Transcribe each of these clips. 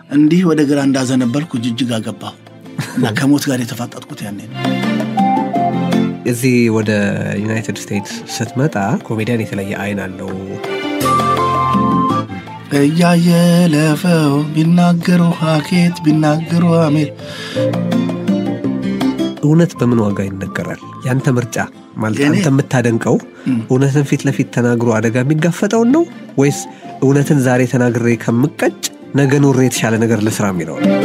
እንዲህ ወደ ግራ እንዳዘነበልኩ ጅጅጋ ገባሁ እና ከሞት ጋር የተፋጠጥኩት ያኔ ነው። እዚህ ወደ ዩናይትድ ስቴትስ ስትመጣ ኮሜዲያን የተለየ አይን አለው። እያየለፈው ቢናገሩ ሀኬት ቢናገሩ አሜል እውነት በምን ዋጋ ይነገራል? ያንተ ምርጫ ማለት የኔ- አንተ የምታደንቀው እውነትን ፊት ለፊት ተናግሮ አደጋ የሚጋፈጠውን ነው ወይስ እውነትን ዛሬ ተናግሬ ከምቀጭ ነገ ኑሬ የተሻለ ነገር ልስራ የሚለው ነው?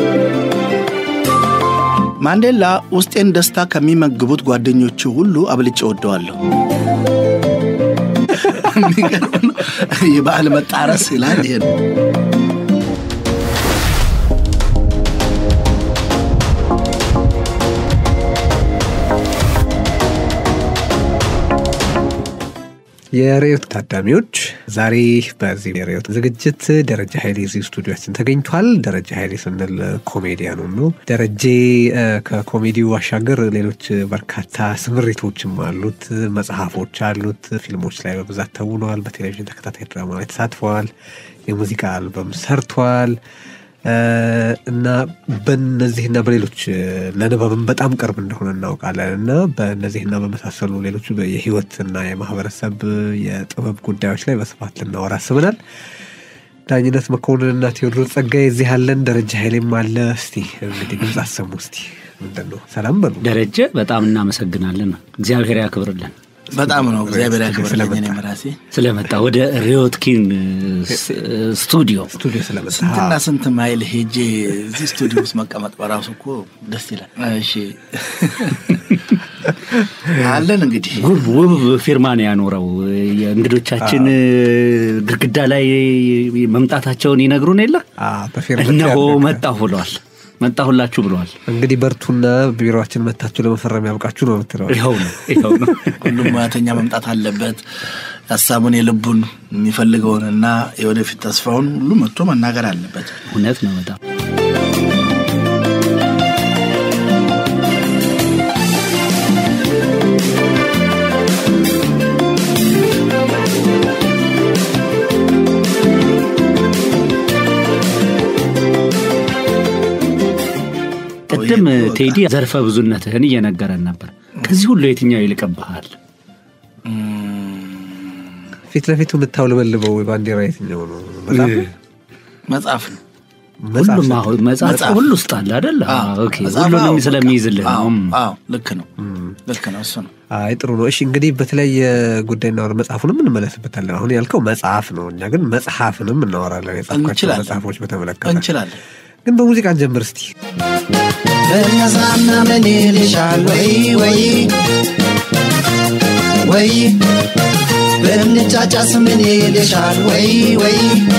ማንዴላ ውስጤን ደስታ ከሚመግቡት ጓደኞቹ ሁሉ አብልጬ ወደዋለሁ። የሚገርም ነው። የበዓል መጣረስ ይላል ይሄ ነው። የሬዮት ታዳሚዎች ዛሬ በዚህ የሬዮት ዝግጅት ደረጀ ኃይሌ እዚህ ስቱዲዮችን ተገኝቷል። ደረጀ ኃይሌ ስንል ኮሜዲያኑ ነው። ደረጀ እ፣ ከኮሜዲው ባሻገር ሌሎች በርካታ ስምሪቶችም አሉት። መጽሐፎች አሉት። ፊልሞች ላይ በብዛት ተውነዋል። በቴሌቪዥን ተከታታይ ድራማ ላይ ተሳትፈዋል። የሙዚቃ አልበም ሰርቷል። እ፣ እና በእነዚህና በሌሎች እ፣ ለንባብም በጣም ቅርብ እንደሆነ እናውቃለን እና በእነዚህና በመሳሰሉ ሌሎች የህይወትና የማህበረሰብ የጥበብ ጉዳዮች ላይ በስፋት ልናወራ አስበናል። ዳኝነት መኮንንና ቴዎድሮስ ጸጋዬ እዚህ አለን። ደረጃ ኃይሌም አለ። እስቲ እንግዲህ ድምፅ አሰሙ። እስቲ ምንድን ነው? ሰላም በሉ። ደረጀ በጣም እናመሰግናለን። እግዚአብሔር ያክብርልን በጣም ነው እግዚአብሔር ያክብርልኝ። ስለመጣ። እኔም ራሴ ስለመጣ ወደ ሪዮትኪን ስቱዲዮ ስቱዲዮ ስለመጣ ስንትና ስንት ማይል ሄጄ እዚህ ስቱዲዮ ውስጥ መቀመጥ በራሱ እኮ ደስ ይላል። እሺ አለን እንግዲህ ውብ ውብ ፊርማን ያኖረው የእንግዶቻችን ግድግዳ ላይ መምጣታቸውን ይነግሩን የለ አ፣ በፌርማታ እነሆ ያደረገ። መጣሁ ብለዋል። መጣሁላችሁ ብለዋል። እንግዲህ በርቱና ቢሮችን መታችሁ ለመፈረም ያብቃችሁ ነው የምትለው። ይኸው ነው ይኸው ነው። ሁሉም ሙያተኛ መምጣት አለበት። ሀሳቡን የልቡን የሚፈልገውን እና የወደፊት ተስፋውን ሁሉ መጥቶ መናገር አለበት። እውነት ነው በጣም ቅድም ቴዲ ዘርፈ ብዙነትህን እየነገረን ነበር። ከዚህ ሁሉ የትኛው ይልቅብሃል? ፊት ለፊቱ የምታውለበልበው ባንዲራ የትኛው ነው? መጽሐፍ ነው? መጽሐፍ ነው። መጽሐፍ ሁሉም ነው። አሁን መጽሐፍ መጽሐፍ። ሁሉ ውስጥ አለ አይደል? አዎ፣ ኦኬ፣ መጽሐፍ ሁሉንም አዎ፣ ስለሚይዝልህ አዎ፣ ነው። አዎ፣ ልክ ነው ልክ ነው። እሱ ነው አይ ጥሩ ነው። እሺ እንግዲህ በተለያየ ጉዳይ እናወራ፣ መጽሐፉንም እንመለስበታለን። አሁን ያልከው መጽሐፍ ነው፣ እኛ ግን መጽሐፍንም እናወራለን። የጻፍኳቸው እንችላለን። መጽሐፎች በተመለከተ እንችላለን። ግን በሙዚቃ ጀምር እስቲ። በነዛና ምን ይልሻል ወይ ወይ ወይ ብንጫጫስ ምን ይልሻል ወይ ወይ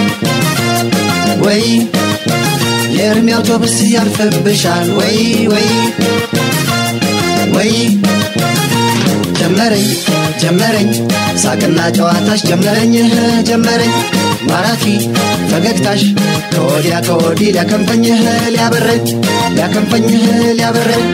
ወይ የእርሜ አውቶቡስ ያልፍብሻል ወይ ወይ ወይ ጀመረኝ ጀመረኝ ሳቅና ጨዋታሽ ጀመረኝ እህ ጀመረኝ ማራኪ ፈገግታሽ ከወዲያ ከወዲህ ሊያከንፈኝህ ሊያበረኝ ሊያከንፈኝህ ሊያበረኝ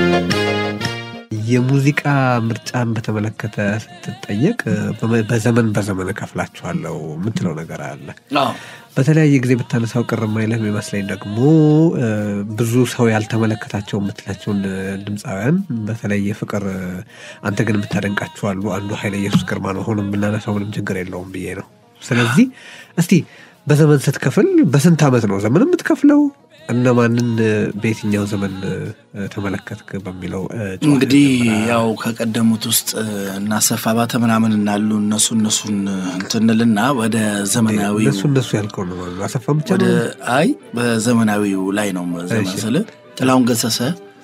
የሙዚቃ ምርጫን በተመለከተ ስትጠየቅ በመ- በዘመን በዘመን እከፍላችኋለሁ የምትለው ነገር አለ። አዎ በተለያየ ጊዜ ብታነሳው ቅር የማይልህ የሚመስለኝ ደግሞ እ፣ ብዙ ሰው ያልተመለከታቸው የምትላቸውን እ፣ ድምፃውያን በተለይ የፍቅር እ፣ አንተ ግን የምታደንቃቸው አሉ። አንዱ ኃይለ ኢየሱስ ግርማ ነው። ሆኖም ብናነሳው ምንም ችግር የለውም ብዬ ነው። ስለዚህ እስቲ በዘመን ስትከፍል በስንት ዓመት ነው ዘመን የምትከፍለው? እነማንን እ፣ በየትኛው ዘመን እ፣ ተመለከትክ በሚለው እ፣ ጨዋታ እንግዲህ ጀምረናል። ያው ከቀደሙት ውስጥ እና ሰፋ ባተ ምናምን እናሉ እነሱ እነሱን እንትንልና ወደ ዘመናዊው እነሱ እነሱ ያልከው ነው አሰፋ ብቻ ወደ ነው አይ በዘመናዊው ላይ ነው ዘመን እሺ። ስል ጥላሁን ገሰሰ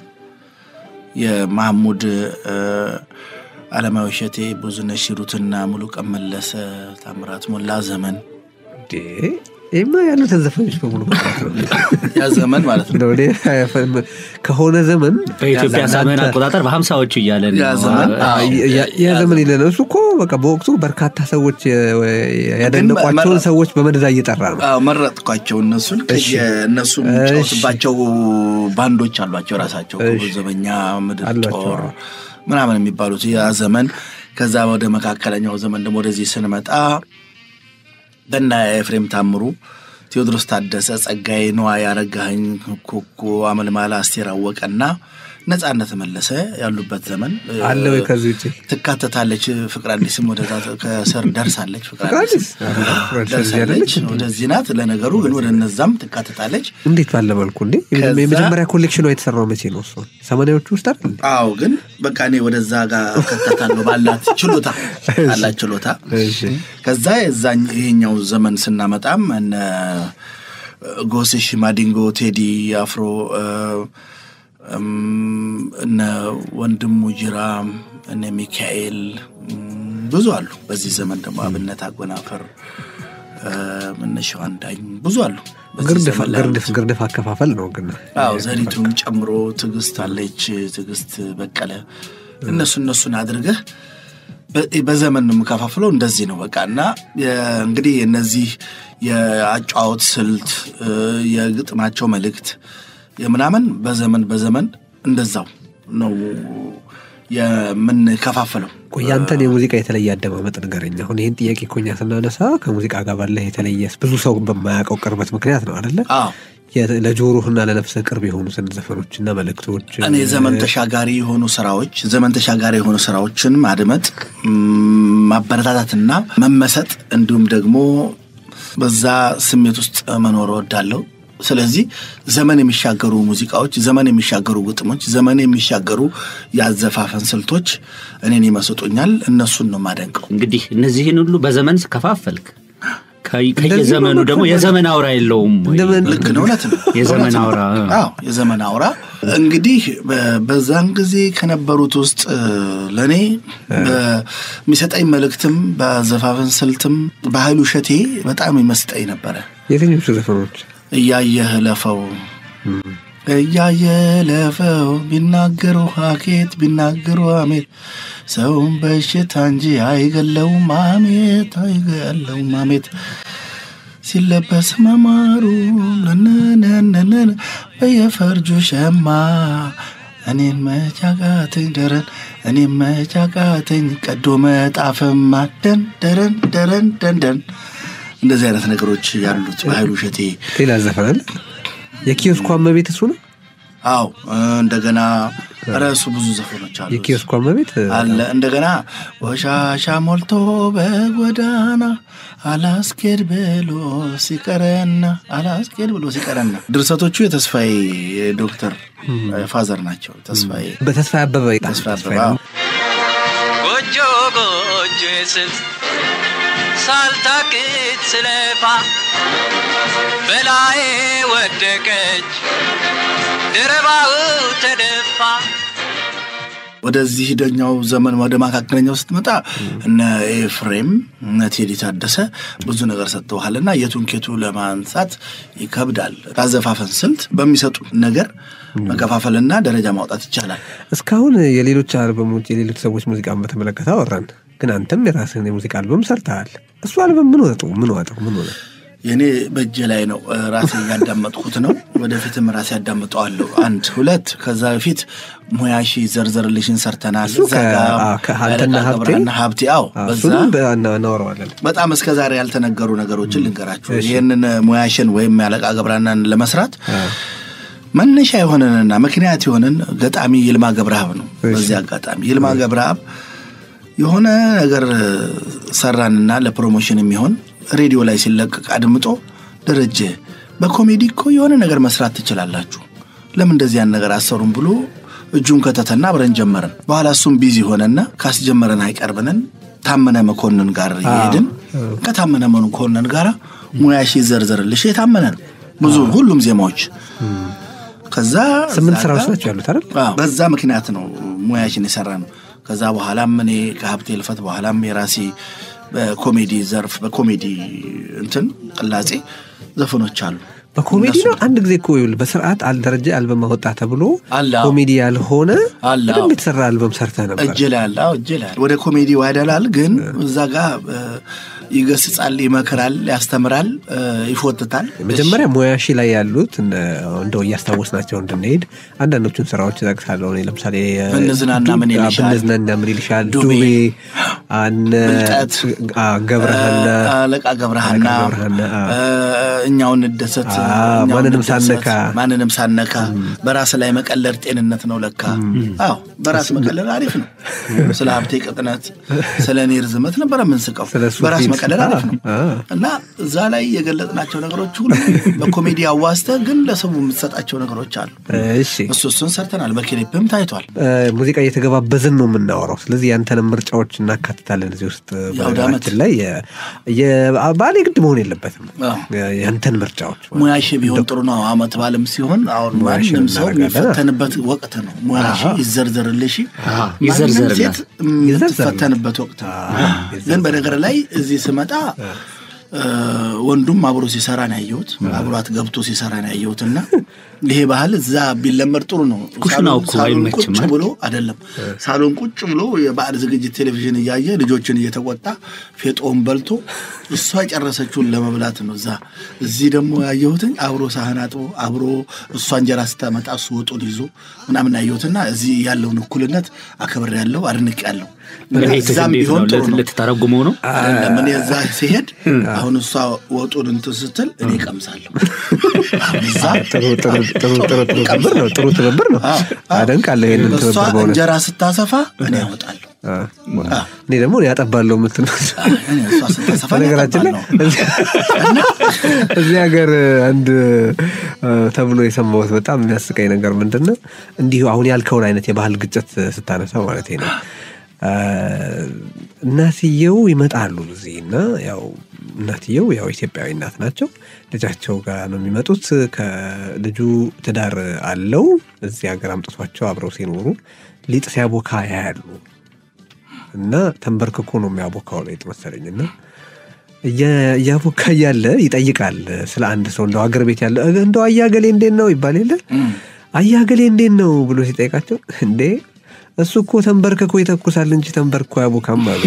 የማህሙድ እ፣ አለማዊ እሸቴ ብዙነሽ ሂሩትና ሙሉ ቀን መለሰ ታምራት ሞላ ዘመን እንዴ? ይህማ ያሉትን ዘፈኖች በሙሉ መጥራት ነው። ያ ዘመን ማለት ነው እንደው እኔ ከሆነ ዘመን በኢትዮጵያ ያ ዘመን ዘመን አቆጣጠር በሀምሳዎቹ እያለን ያ ነው። ዘመን አዎ፣ ያ- ያ ዘመን ይለን እሱ እኮ በቃ በወቅቱ በርካታ ሰዎች የ- ያደነቋቸውን መረ- ሰዎች በመደዳ እየጠራ ነው። አዎ መረጥኳቸው እነሱን እሺ። እነሱ እሺ። የሚጫወቱባቸው ባንዶች አሏቸው ራሳቸው እሺ። ክቡር ዘበኛ ምድር አሏቸው። ጦር ምናምን የሚባሉት ያ ዘመን ከዛ ወደ መካከለኛው ዘመን ደግሞ ወደዚህ ስንመጣ በና ኤፍሬም ታምሩ ቴዎድሮስ ታደሰ፣ ጸጋዬ ነዋይ፣ ያረጋኸኝ ኮኮ፣ አመልማላ፣ አስቴር አወቀና ነጻነት መለሰ ያሉበት ዘመን እ፣ አለ ወይ ከዚህ ውጭ ትካተታለች። ፍቅር አዲስም ወደዛ ከስር ደርሳለች። ፍቅር ፍቅር አዲስ አዲስ? ፍቅር አዲስ እዚህ ደርሳለች። አይደለች? ወደዚህ ናት። ለነገሩ ግን ወደ እነዛም ትካተታለች። እንዴት ባለ መልኩ እንዴ ከዛ- የመጀመሪያ ኮሌክሽኗ የተሰራው መቼ ነው? እሱ ሰማንያዎቹ ውስጥ አይደል? አዎ ግን በቃ እኔ ወደዛ ጋር እከተታለሁ ባላት ችሎታ ባላት ችሎታ እሺ። ከዛ የዛኝ ይሄኛው ዘመን ስናመጣም እነ ጎስሽ ማዲንጎ፣ ቴዲ አፍሮ እ፣ እም፣ እነ ወንድሙ ጅራ፣ እነ ሚካኤል እም፣ ብዙ አሉ። በዚህ ዘመን ደግሞ አብነት አጎናፈር፣ እ፣ እነ ሸዋንዳኝ ብዙ አሉ። በዚህ ግርድፍ ዘመን ላይ ግርድፍ ግርድፍ አከፋፈል ነው ግን አዎ ዘሪቱን ጨምሮ ትዕግስት አለች፣ ትዕግስት በቀለ እነሱ እነሱን አድርገህ በ- በዘመን ነው የምከፋፍለው። እንደዚህ ነው በቃ እና የ- እንግዲህ እነዚህ የአጫዋወት ስልት እ፣ የግጥማቸው መልእክት የምናምን በዘመን በዘመን እንደዛው ነው የምንከፋፍለው። ቆይ ያንተን የሙዚቃ የተለየ አደማመጥ ንገረኝ። አሁን ይህን ጥያቄ እኮ እኛ ስናነሳ ከሙዚቃ ጋር ባለህ የተለየ ብዙ ሰው በማያውቀው ቅርበት ምክንያት ነው አደለ? አዎ የ- ለጆሮህና ለነፍስህ ቅርብ የሆኑትን ዘፈኖችና መልእክቶች እኔ ዘመን ተሻጋሪ የሆኑ ስራዎች ዘመን ተሻጋሪ የሆኑ ስራዎችን ማድመጥ ም፣ ማበረታታትና መመሰጥ እንዲሁም ደግሞ በዛ ስሜት ውስጥ መኖር እወዳለሁ። ስለዚህ ዘመን የሚሻገሩ ሙዚቃዎች፣ ዘመን የሚሻገሩ ግጥሞች፣ ዘመን የሚሻገሩ የአዘፋፈን ስልቶች እኔን ይመስጡኛል። እነሱን ነው ማደንቀው። እንግዲህ እነዚህን ሁሉ በዘመን ስከፋፈልክ ከ- እንደዚህ ከየዘመኑ ነው ደግሞ መከፋፈል። የዘመን አውራ የለውም ወይ? እንደምን- ልክ ነው፣ እውነት ነው። የዘመን እውነት ነው። አውራ፣ አዎ የዘመን አውራ እንግዲህ በ- በዛን ጊዜ ከነበሩት ውስጥ እ፣ ለእኔ በሚሰጠኝ መልእክትም በአዘፋፈን ስልትም በኃይሉ እሸቴ በጣም ይመስጠኝ ነበረ። የትኞቹ ዘፈኖች እያየህ ለፈው እያየህ ለፈው ቢናገሩ ሀኬት ቢናገሩ ሀሜት ሰውን በሽታ እንጂ አይገለውም ሀሜት አይገለውም ሀሜት ሲለበስ መማሩ ነነነነነ በየፈርጁ ሸማ እኔን መጫቃተኝ ደረን እኔን መጫቃተኝ ቀዶ መጣፍማ ደን ደረን ደረን ደንደን እንደዚህ አይነት ነገሮች ያሉት በኃይሉ እሸቴ ሌላ ዘፈን አለ? የኪዮስኳ እመቤት እሱ ነው። አዎ እንደገና ረሱ ብዙ ዘፈኖች አሉ የኪዮስኳ እመቤት አለ እንደገና ወሻሻ ሞልቶ በጎዳና አላስኬድ ብሎ ሲቀረና አላስኬድ ብሎ ሲቀረና ድርሰቶቹ የተስፋዬ ዶክተር ፋዘር ናቸው ተስፋዬ በተስፋ አበበ ተስፋ አበባ አዎ። ጎጆ ጎጆ ስል ሳልታክት ስለፋ በላዬ ወደቀች ድረባው ተደፋ ወደዚህ ደኛው ዘመን ወደ መካከለኛው ስትመጣ እነ ኤፍሬም እነ ቴዲ ታደሰ ብዙ ነገር ሰጥተውሃል እና የቱን ኬቱ ለማንሳት ይከብዳል። ካዘፋፈን ስልት በሚሰጡ ነገር መከፋፈልና ደረጃ ማውጣት ይቻላል። እስካሁን የሌሎች አልበሞች የሌሎች ሰዎች ሙዚቃን በተመለከተ አወራን፣ ግን አንተም የራስህን የሙዚቃ አልበም ሰርተሃል። እሱ አልበም ምን ወጠው ምን ዋጠው ምን ሆነ? የእኔ በእጄ ላይ ነው። ራሴ እያዳመጥኩት ነው። ወደፊትም ራሴ ያዳምጠዋለሁ። አንድ ሁለት ከዛ በፊት ሙያሺ ዘርዘርልሽን ሰርተናል። እሱ እዛ ጋ ከ- አ- ከአንተና አለቃ ሀብቴ? ገብረሃና ሀብቴ አዎ፣ በዛ እሱንም በ- እና- እናወራዋለን። በጣም እስከ ዛሬ ያልተነገሩ ነገሮችን ልንገራችሁ። ይህንን ሙያሽን ወይም ያለቃ ገብረሃናን ለመስራት መነሻ የሆነንና ምክንያት የሆነን ገጣሚ ይልማ ገብረሃብ ነው። በዚህ አጋጣሚ ይልማ ገብረሃብ የሆነ ነገር ሰራንና ለፕሮሞሽን የሚሆን ሬዲዮ ላይ ሲለቀቅ አድምጦ ደረጀ በኮሜዲ እኮ የሆነ ነገር መስራት ትችላላችሁ፣ ለምን እንደዚህ ያን ነገር አሰሩም ብሎ እጁን ከተተና አብረን ጀመርን። በኋላ እሱም ቢዚ ሆነና ካስጀመረን አይቀርብንን ታመነ መኮንን ጋር እየሄድን ከታመነ መኮንን ጋር ሙያሽ ይዘርዘርልሽ የታመነ ነው ብዙ ሁሉም ዜማዎች ከዛ ስምንት እዛ ስራዎች ጋር- ናቸው ያሉት አይደል? አዎ፣ በዛ ምክንያት ነው ሙያሽን የሰራ ነው። ከዛ በኋላም እኔ ከሀብቴ ልፈት በኋላም የራሴ በኮሜዲ ዘርፍ በኮሜዲ እንትን ቅላጼ ዘፈኖች አሉ። በኮሜዲ እነሱ ነው። አንድ ጊዜ እኮ ይኸውልህ በስርዓት አልደረጀ አልበም አወጣ ተብሎ አለ፣ አዎ። ኮሜዲ ያልሆነ አለ፣ አዎ። በደንብ የተሰራ አልበም ሰርተህ ነበር። እጅ ላይ አለ፣ አዎ፣ እጅ ላይ አለ። ወደ ኮሜዲ ያደላል። ግን እዛ ጋር እ፣ ይገስጻል፣ ይመክራል፣ ያስተምራል፣ እ፣ ይፎትታል። መጀመሪያ ሙያሺ ላይ ያሉት እነ- እንደው እያስታወስናቸው እንድንሄድ አንዳንዶቹን ስራዎች እጠቅሳለሁ። እኔ ለምሳሌ እ፣ ብንዝናና ምን ዱ- ይልሻል? ብንዝናና ምን ይልሻል? ዱቤ፣ ዱቤ፣ አነ ብልጠት፣ አ፣ ገብረሃና እ፣ አለቃ ገብረሃና አለቃ ገብረሃና፣ አ። እ፣ እኛውን እንደሰት አ፣ እኛውን ማንንም እንደሰት፣ ሳነካ። ማንንም ሳነካ በራስ ላይ መቀለድ ጤንነት ነው ለካ። አዎ በራስ መቀለድ አሪፍ ነው። ስለ ሀብቴ ቅጥነት፣ ስለ እኔ ርዝመት ነበረ የምንስቀው። ስለ እሱ በራስ ፊት። መቀለድ አሪፍ ነው አ፣ አ። እና እዛ ላይ የገለጥናቸው ነገሮች ሁሉ በኮሜዲ አዋስተ ግን ለሰው የምትሰጣቸው ነገሮች አሉ። እሺ እሱ እሱን ሰርተናል። በክሊፕም ታይቷል። እ፣ ሙዚቃ እየተገባበዝን ነው የምናወራው። ስለዚህ ያንተንም ምርጫዎች እናካትታለን እዚህ ውስጥ የአውደ ዓመት። በነገራችን ላይ የ- የ- ባሌ ግድ መሆን የለበትም። አዎ። ያንተን ምርጫዎች ሙያሽ ቢሆን ጥሩ ነው። አመት ባለም ሲሆን አሁን ሙያሽ ማንም ሰው እናደርጋለን። የሚፈተንበት ወቅት ነው። ሙያሽ ይዘርዘርልሽ፣ ማንም ይዘርዘርላት። ሴት የምትፈተንበት ወቅት ነው። ግን በነገር ላይ እዚህ ስመጣ እ፣ ወንዱም አብሮ ሲሰራ ነው ያየሁት። አብሯት ገብቶ ሲሰራ ነው ያየሁት እና ይሄ ባህል እዛ ቢለመድ ጥሩ ነው። ኩሽናው ሳሎን- እኮ ሳሎን አይመችም ቁጭ አይደል? ብሎ አይደለም ሳሎን ቁጭ ብሎ የበዓል ዝግጅት ቴሌቪዥን እያየ ልጆችን እየተቆጣ ፌጦውን በልቶ እሷ የጨረሰችውን ለመብላት ነው እዛ። እዚህ ደግሞ ያየሁትኝ አብሮ ሳህን አጥቦ አብሮ እሷ እንጀራ ስታመጣ እሱ ወጡን ይዞ ምናምን ያየሁትና እዚህ ያለውን እኩልነት አክብር ያለው አድንቅ ያለው ቤትህ እዛም እንዴት ቢሆን ነው ጥሩ ነው። ልትተረጉመው ነው? አይደለም እኔ እዛ ሲሄድ አሁን እሷ ወጡን እንትን ስትል እኔ ቀምሳለሁ። እዛ ጥሩ ጥሩ ጥሩ ጥሩ ጥሩ ትብብር ነው። ጥሩ ትብብር ነው። አዎ፣ አዎ። አደንቃለሁ ይህንን እሷ ትብብር በእውነት። እንጀራ ስታሰፋ እኔ ያወጣለሁ። አ፣ እኔ ደግሞ ያጠባለሁ የምትል እኔ እሷ ስታሰፋ እኔ በነገራችን ላይ ያጠባለሁ። እዚህ- እዚህ ሀገር አንድ አ፣ ተብሎ የሰማሁት በጣም የሚያስቀኝ ነገር ምንድን ነው እንዲሁ አሁን ያልከውን አይነት የባህል ግጭት ስታነሳ ማለት ነው አ፣ እናትየው ይመጣሉ እዚህ እና ያው እናትየው ያው ኢትዮጵያዊ እናት ናቸው ልጃቸው ጋር ነው የሚመጡት ከልጁ ትዳር አለው እዚህ ሀገር አምጥቷቸው አብረው ሲኖሩ ሊጥ ሲያቦካ ያያሉ እና ተንበርክኮ ነው የሚያቦካው ሊጥ መሰለኝ እና እየ- እያቦካ እያለ ይጠይቃል ስለ አንድ ሰው እንደው አገር ቤት ያለ "እ፣ እንደው አያገሌ እንዴት ነው ይባል የለ አያገሌ እንዴት ነው ብሎ ሲጠይቃቸው እንዴ እሱ እኮ ተንበርክኮ ይተኩሳል እንጂ ተንበርክኮ ያቦካም አሉ።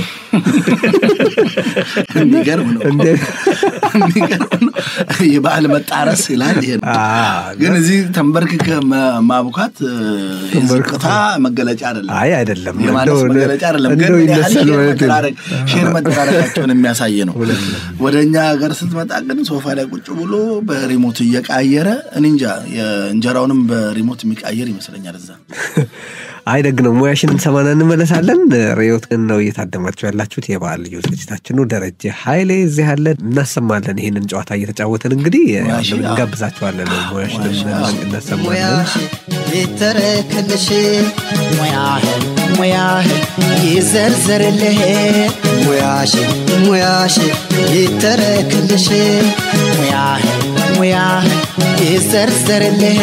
የሚገርም ነው። እንዴ! የሚገርም ነው። የበዓል መጣረስ ይላል ይሄ ነው። አ፣ ግን እዚህ ተንበርክከ መ- ማቡካት እ፣ ተንበርክኮ። የዝቅታ መገለጫ አይደለም። አይ አይደለም የማነስ እንደው- መገለጫ አይደለም። ግን እንደው ምን ያህል ይነሳል ሼር ማለት ነው። መደራረግ- ሼር መደራረጋቸውን የሚያሳይ ነው። ወደ እኛ ሀገር ስትመጣ ግን ሶፋ ላይ ቁጭ ብሎ በሪሞት እየቃየረ እኔ እንጃ የእንጀራውንም በሪሞት የሚቃየር ይመስለኛል እዛ አይ ደግ ነው። ሙያሽን እንሰማና እንመለሳለን። ሬዮት ግን ነው እየታደማችሁ ያላችሁት የበዓል ልዩ ዝግጅታችን ነው። ደረጀ ኃይሌ እዚህ ያለ እናሰማለን። ይህንን ጨዋታ እየተጫወትን እንግዲህ ሙያሽ፣ አዎ። እንጋብዛችኋለን። ሙያሽን እናሰማለን። ሙያሽ ይተረክልሽ ሙያህ ሙያህ ይዘርዘርልህ ሙያሽ ሙያሽ ይተረክልሽ ሙያህ ሙያህ ይዘርዘርልህ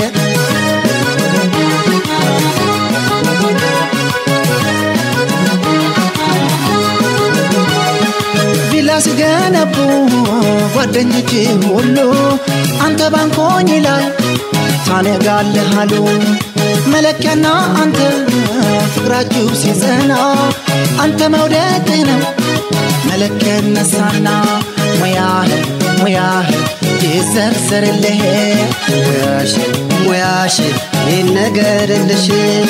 ቪላ ሲገነቡ ጓደኞች ሁሉ አንተ ባንኮኝ ላይ ታነጋለህ አሉ መለኪያና አንተ ፍቅራችሁ ሲጸና አንተ መውደድ ነው መለኪያ ነሳና ሙያህ ሙያህ ይዘርዘርልህ ሙያሽ ሙያሽ ይነገርልሽ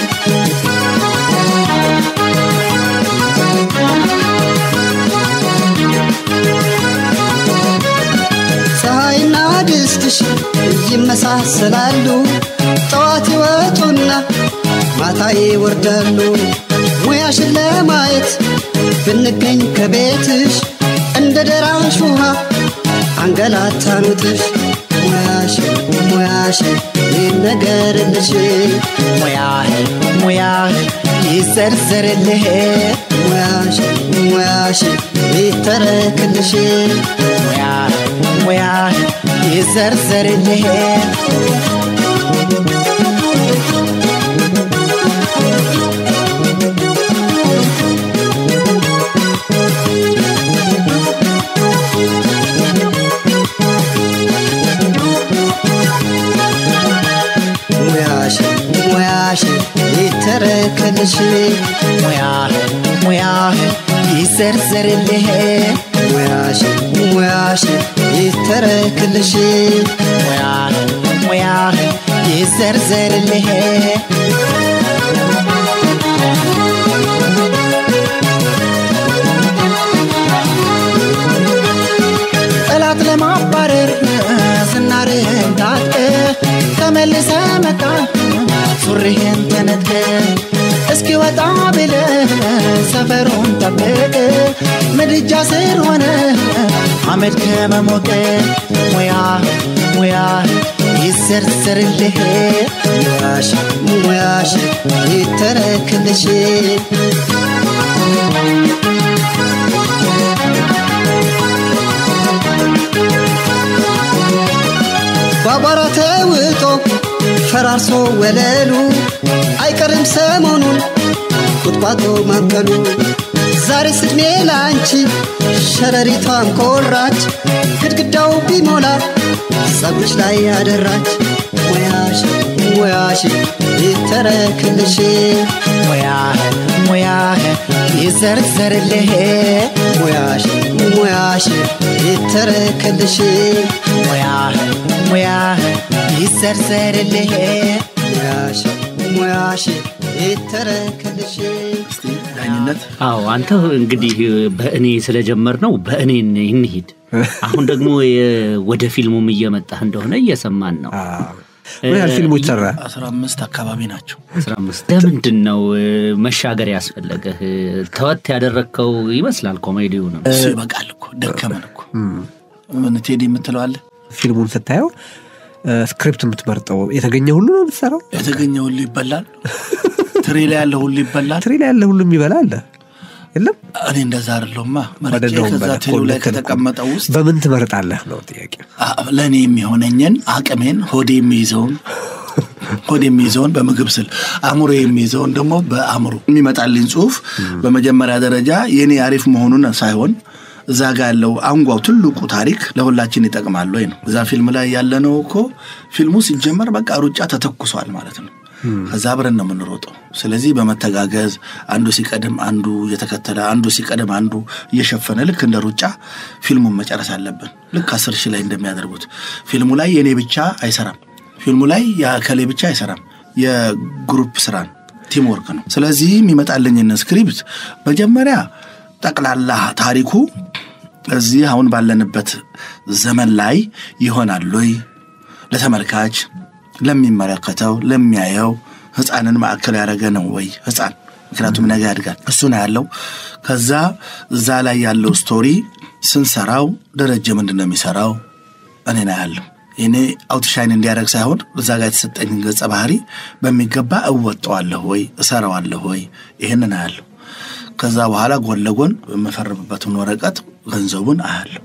ፀሐይና ድስትሽ ይመሳሰላሉ ጠዋት ይወጡና ማታ ይወርዳሉ ሙያሽን ለማየት ብንገኝ ከቤትሽ እንደ ደራሽ ውሃ አንገላታኑትሽ ሙያሽ ሙያሽ ይነገርልሽ ሙያህ ሙያህ ይዘርዘርልህ ሙያሽ ሙያሽ ይተረክልሽ ሙያህ ሙያህ ይዘርዘርልህ ሙያሽ ሙያሽ ይተረከልሽ ሙያህ ሙያህ ይዘርዘርልህ ሙያሽን ሙያሽን ይተረክልሽ ሙያህን ሙያህን ይዘርዘርልህ ጠላት ለማባረር ዝናርህን ታጥቀ ተመልሰ መጣ ሱሪህን ተነጥቀ እስኪ ወጣ ብለ ሰፈሩን ጠብቅ ምድጃ ስር ሆነ አመድ ከመሞቅ ሙያ ሙያ ይዘርዘርልህ ሙያሽ ሙያሽ ይተረክልሽ ባቧራ ተውጦ ፈራርሶ ወለሉ አይቀርም ሰሞኑን ቁጥቋጦ ማብቀሉ ዛሬ ስድሜ ላንቺ ሸረሪቷን ኮራች ግድግዳው ቢሞላ ጸጉርሽ ላይ ያደራች ሙያሽ ሙያሽ ይተረክልሽ ሙያህን ሙያህን ይዘርዘርልህ ሙያሽ ሙያሽ ይተረክልሽ ሙያህን ሙያህን ይዘርዘርልህ ሙያሽ ሙያሽ ይተረክልሽ እስቲ ዳኝነት አዎ አንተ እንግዲህ በእኔ ስለጀመር ነው በእኔ እንሂድ። አሁን ደግሞ የ- ወደ ፊልሙም እየመጣህ እንደሆነ እየሰማን ነው። ምን ያህል ፊልሞች ሰራ? አስራ አምስት አካባቢ ናቸው። አስራ አምስት ለምንድን ነው እ፣ መሻገር ያስፈለገህ? ተወት ያደረግከው ይመስላል ኮሜዲው ነው። እሱ ይበቃል እኮ ደከመን እኮ ምን ቴዲ የምትለዋለ ፊልሙን ስታየው እ፣ ስክሪፕት የምትመርጠው የተገኘ ሁሉ ነው የምትሰራው? የተገኘ ሁሉ ይበላል። ትሪ ላይ ያለ ሁሉ ይበላል። ትሪ ላይ ያለ ሁሉ የሚበላ አለ የለም? እኔ እንደዛ አይደለሁማ። መርጬ አይደለሁም ከዛ በለ እኮ ትሪው ላይ ልክ ነህ እኮ። ከተቀመጠው ውስጥ በምን ትመርጣለህ ነው ጥያቄ። አ- ለእኔ የሚሆነኝን አቅሜን ሆዴ የሚይዘውን ሆዴ የሚይዘውን በምግብ ስል አእምሮ የሚይዘውን ደግሞ በአእምሮ የሚመጣልኝ ጽሁፍ በመጀመሪያ ደረጃ የኔ አሪፍ መሆኑን ሳይሆን እዛ ጋ ያለው አንጓው ትልቁ ታሪክ ለሁላችን ይጠቅማል ወይ ነው። እዛ ፊልም ላይ ያለነው እኮ ፊልሙ ሲጀመር በቃ ሩጫ ተተኩሷል ማለት ነው። ከዛ አብረን ነው የምንሮጠው። ስለዚህ በመተጋገዝ አንዱ ሲቀድም አንዱ እየተከተለ አንዱ ሲቀድም አንዱ እየሸፈነ ልክ እንደ ሩጫ ፊልሙን መጨረስ አለብን። ልክ አስር ሺህ ላይ እንደሚያደርጉት ፊልሙ ላይ የእኔ ብቻ አይሰራም። ፊልሙ ላይ የከሌ ብቻ አይሰራም። የግሩፕ ስራን ቲም ወርክ ነው። ስለዚህ የሚመጣልኝን ስክሪፕት መጀመሪያ ጠቅላላ ታሪኩ እዚህ አሁን ባለንበት ዘመን ላይ ይሆናል ወይ ለተመልካች ለሚመለከተው ለሚያየው ህፃንን ማዕከል ያደረገ ነው ወይ ህፃን ምክንያቱም ነገ ያድጋል እሱ ነው ያለው ከዛ እዛ ላይ ያለው ስቶሪ ስንሰራው ደረጀ ምንድን ነው የሚሰራው እኔ ነው ያለው እኔ አውትሻይን እንዲያደርግ ሳይሆን እዛ ጋር የተሰጠኝን ገጸ ባህሪ በሚገባ እወጠዋለሁ ወይ እሰራዋለሁ ወይ ይህንን አያለሁ ከዛ በኋላ ጎን ለጎን የምፈርምበትን ወረቀት ገንዘቡን አያለሁ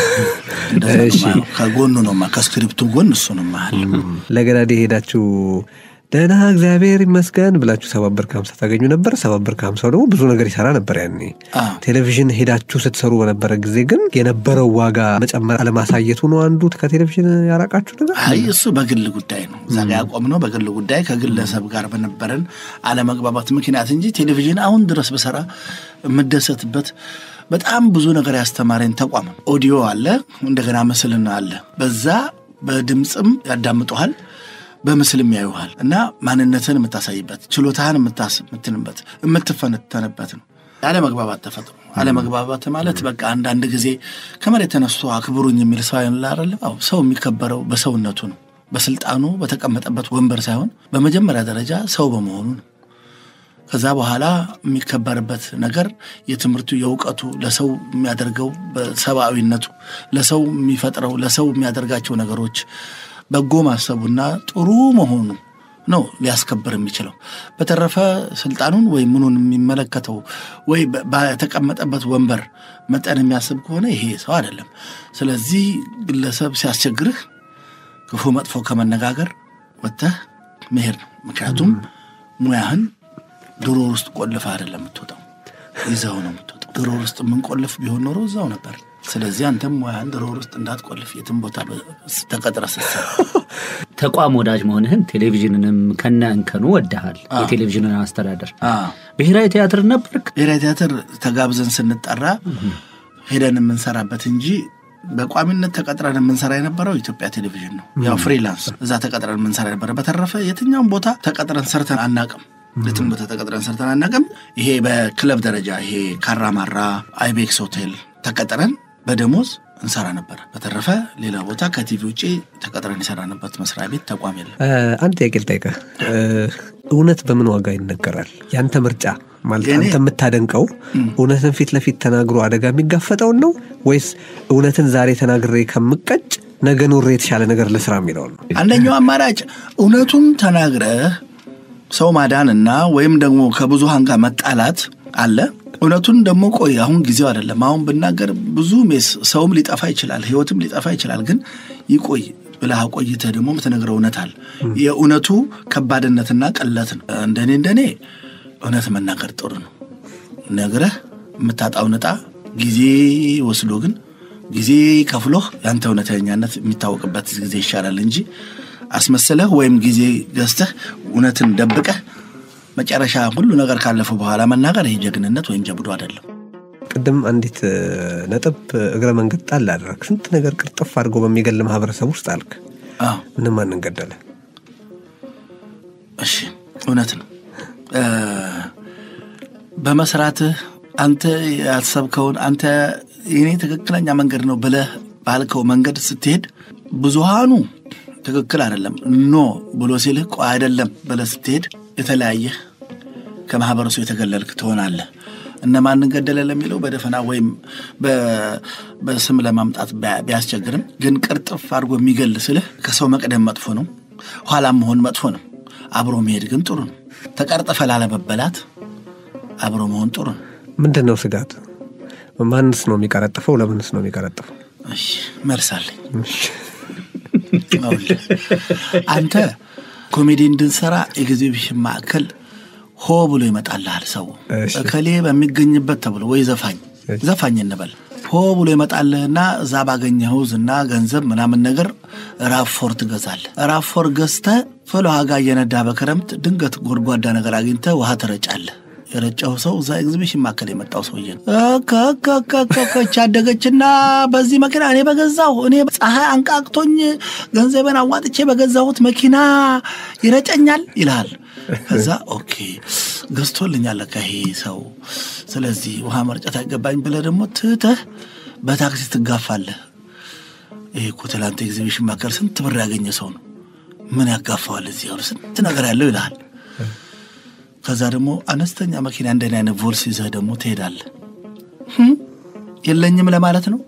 እንደዛ ነው እሺ። የማየው። ከጎኑ ነው ማ- ከስክሪፕቱ ጎን እሱ ነው የማያለሁ ለገዳዴ ሄዳችሁ ደህና እግዚአብሔር ይመስገን ብላችሁ ሰባበር ከሀምሳ ታገኙ ነበር። ሰባበር ከሀምሳው ደግሞ ብዙ ነገር ይሰራ ነበር ያኔ። አዎ። ቴሌቪዥን ሄዳችሁ ስትሰሩ በነበረ ጊዜ ግን የነበረው ዋጋ መጨመር አለማሳየቱ ነው አንዱ ከቴሌቪዥን ያራቃችሁ ነገር። አይ እሱ በግል ጉዳይ ነው። እዛ ጋ ያቆምነው በግል ጉዳይ ከግለሰብ ጋር በነበረን አለመግባባት ምክንያት እንጂ ቴሌቪዥን አሁን ድረስ በሰራ የምደሰትበት በጣም ብዙ ነገር ያስተማረኝ ተቋም ነው። ኦዲዮ አለ፣ እንደገና ምስልና አለ። በዛ በድምፅም ያዳምጡሃል፣ በምስልም ያዩሃል እና ማንነትን የምታሳይበት ችሎታህን የምታስ- የምትንበት የምትፈነተንበት ነው። አለመግባባት ተፈጥሮ አለመግባባት ማለት በቃ አንዳንድ ጊዜ ከመሬት ተነስቶ አክብሩኝ የሚል ሰው አይደለ አይደለም። አዎ፣ ሰው የሚከበረው በሰውነቱ ነው። በስልጣኑ በተቀመጠበት ወንበር ሳይሆን በመጀመሪያ ደረጃ ሰው በመሆኑ ነው። ከዛ በኋላ የሚከበርበት ነገር የትምህርቱ የእውቀቱ ለሰው የሚያደርገው በሰብአዊነቱ ለሰው የሚፈጥረው ለሰው የሚያደርጋቸው ነገሮች በጎ ማሰቡና ጥሩ መሆኑ ነው ሊያስከብር የሚችለው። በተረፈ ስልጣኑን ወይ ምኑን የሚመለከተው ወይ በ- በተቀመጠበት ወንበር መጠን የሚያስብ ከሆነ ይሄ ሰው አይደለም። ስለዚህ ግለሰብ ሲያስቸግርህ ክፉ መጥፎ ከመነጋገር ወጥተህ መሄድ ነው። ምክንያቱም ሙያህን ድሮ ውስጥ ቆልፈ አይደለም የምትወጣው፣ ይዘው ነው የምትወጣው። ድሮ ውስጥ የምንቆልፍ ቢሆን ኖሮ እዛው ነበር። ስለዚህ አንተም ሙያህን ድሮ ውስጥ እንዳትቆልፍ የትም ቦታ በ- ተቀጥረ ስትሰራ ተቋም ወዳጅ መሆንህን ቴሌቪዥንንም ከነ እንከኑ ወድሃል። የቴሌቪዥንን አስተዳደር አዎ። ብሔራዊ ቲያትር ነበርክ። ብሔራዊ ቲያትር ተጋብዘን ስንጠራ ሄደን የምንሰራበት እንጂ በቋሚነት ተቀጥረን የምንሰራ የነበረው ኢትዮጵያ ቴሌቪዥን ነው። ያው ፍሪላንስ እዛ ተቀጥረን የምንሰራ ነበረ። በተረፈ የትኛውም ቦታ ተቀጥረን ሰርተን አናቅም። የትም ቦታ ተቀጥረን ሰርተን አናቅም። ይሄ በክለብ ደረጃ ይሄ ካራማራ፣ አይቤክስ ሆቴል ተቀጥረን በደሞዝ እንሰራ ነበር። በተረፈ ሌላ ቦታ ከቲቪ ውጭ ተቀጥረን የሰራንበት መስሪያ ቤት ተቋም የለም። እ፣ አንድ ጥያቄ ልጠይቅህ። እ፣ እውነት በምን ዋጋ ይነገራል? ያንተ ምርጫ ማለት የኔ- አንተ የምታደንቀው እውነትን ፊት ለፊት ተናግሮ አደጋ የሚጋፈጠውን ነው ወይስ እውነትን ዛሬ ተናግሬ ከምቀጭ ነገ ኑሬ የተሻለ ነገር ልስራ የሚለውን ነው? አንደኛው አማራጭ እውነቱን ተናግረህ ሰው ማዳንና ወይም ደግሞ ከብዙሃን ጋር መጣላት አለ። እውነቱን ደግሞ ቆይ አሁን ጊዜው አይደለም። አሁን ብናገር ብዙ ሜስ ሰውም ሊጠፋ ይችላል፣ ህይወትም ሊጠፋ ይችላል። ግን ይቆይ ብለህ አቆይተህ ደግሞ የምትነግረው እውነት አለ። የእውነቱ ከባድነትና ቀለት ነው። እንደኔ እንደኔ እውነት መናገር ጥሩ ነው። ነግረህ የምታጣው ነጣ ጊዜ ወስዶ ግን ጊዜ ከፍሎህ ያንተ እውነተኛነት የሚታወቅበት ጊዜ ይሻላል እንጂ አስመስለህ ወይም ጊዜ ገዝተህ እውነትን ደብቀህ መጨረሻ ሁሉ ነገር ካለፈ በኋላ መናገር ይሄ ጀግንነት ወይም ጀብዱ አይደለም። ቅድም አንዲት እ፣ ነጥብ እግረ መንገድ ጣል አደረግ። ስንት ነገር ቅርጥፍ አድርጎ በሚገል ማህበረሰብ ውስጥ አልክ። አዎ ምንም ማንን ገደለ? እሺ እውነት ነው። እ፣ በመስራትህ አንተ ያሰብከውን አንተ የኔ ትክክለኛ መንገድ ነው ብለህ ባልከው መንገድ ስትሄድ ብዙሃኑ ትክክል አይደለም ኖ ብሎ ሲልህ ቆይ አይደለም ብለህ ስትሄድ የተለያየህ ከማህበረሰቡ የተገለልክ ትሆናለህ። እነማንን ገደለ ለሚለው በደፈና ወይም በ- በስም ለማምጣት ቢያ- ቢያስቸግርም ግን ቅርጥፍ አድርጎ የሚገል ስልህ ከሰው መቅደም መጥፎ ነው፣ ኋላም መሆን መጥፎ ነው። አብሮ መሄድ ግን ጥሩ ነው። ተቀርጥፈ ላለመበላት አብሮ መሆን ጥሩ ነው። ምንድን ነው ስጋት? ማንስ ነው የሚቀረጥፈው? ለምንስ ነው የሚቀረጥፈው? እሺ መልሳለኝ። ይኸውልህ፣ አንተ ኮሜዲ እንድንሰራ ኤግዚቢሽን ማዕከል ሆ ብሎ ይመጣልሃል ሰው እሺ። እከሌ በሚገኝበት ተብሎ ወይ ዘፋኝ እሺ። ዘፋኝ እንበል ሆ ብሎ ይመጣልህና እዛ ባገኘኸው ዝና ገንዘብ ምናምን ነገር ራፎር ትገዛለህ። ራፎር ገዝተህ ፍልውሃ ጋር እየነዳ በክረምት ድንገት ጎድጓዳ ነገር አግኝተህ ውሃ ትረጫለህ። የረጨው ሰው እዛ ኤግዚቢሽን ማዕከል የመጣው ሰውዬ ነው። ከከከከች አደገችና በዚህ መኪና እኔ በገዛሁ እኔ ፀሐይ አንቃቅቶኝ ገንዘቤን አዋጥቼ በገዛሁት መኪና ይረጨኛል ይልሃል። ከዛ ኦኬ ገዝቶልኛል ለካ ይሄ ሰው፣ ስለዚህ ውሃ መርጨት አይገባኝ ብለህ ደግሞ ትተህ በታክሲ ትጋፋለህ። ይሄ እኮ ትላንት ኤግዚቢሽን ማዕከል ስንት ብር ያገኘ ሰው ነው፣ ምን ያጋፋዋል እዚህ ያሉ ስንት ነገር ያለው ይልሃል። ከዛ ደግሞ አነስተኛ መኪና እንደኔ አይነት ቮልስ ይዘህ ደግሞ ትሄዳለህ። ህም፣ የለኝም ለማለት ነው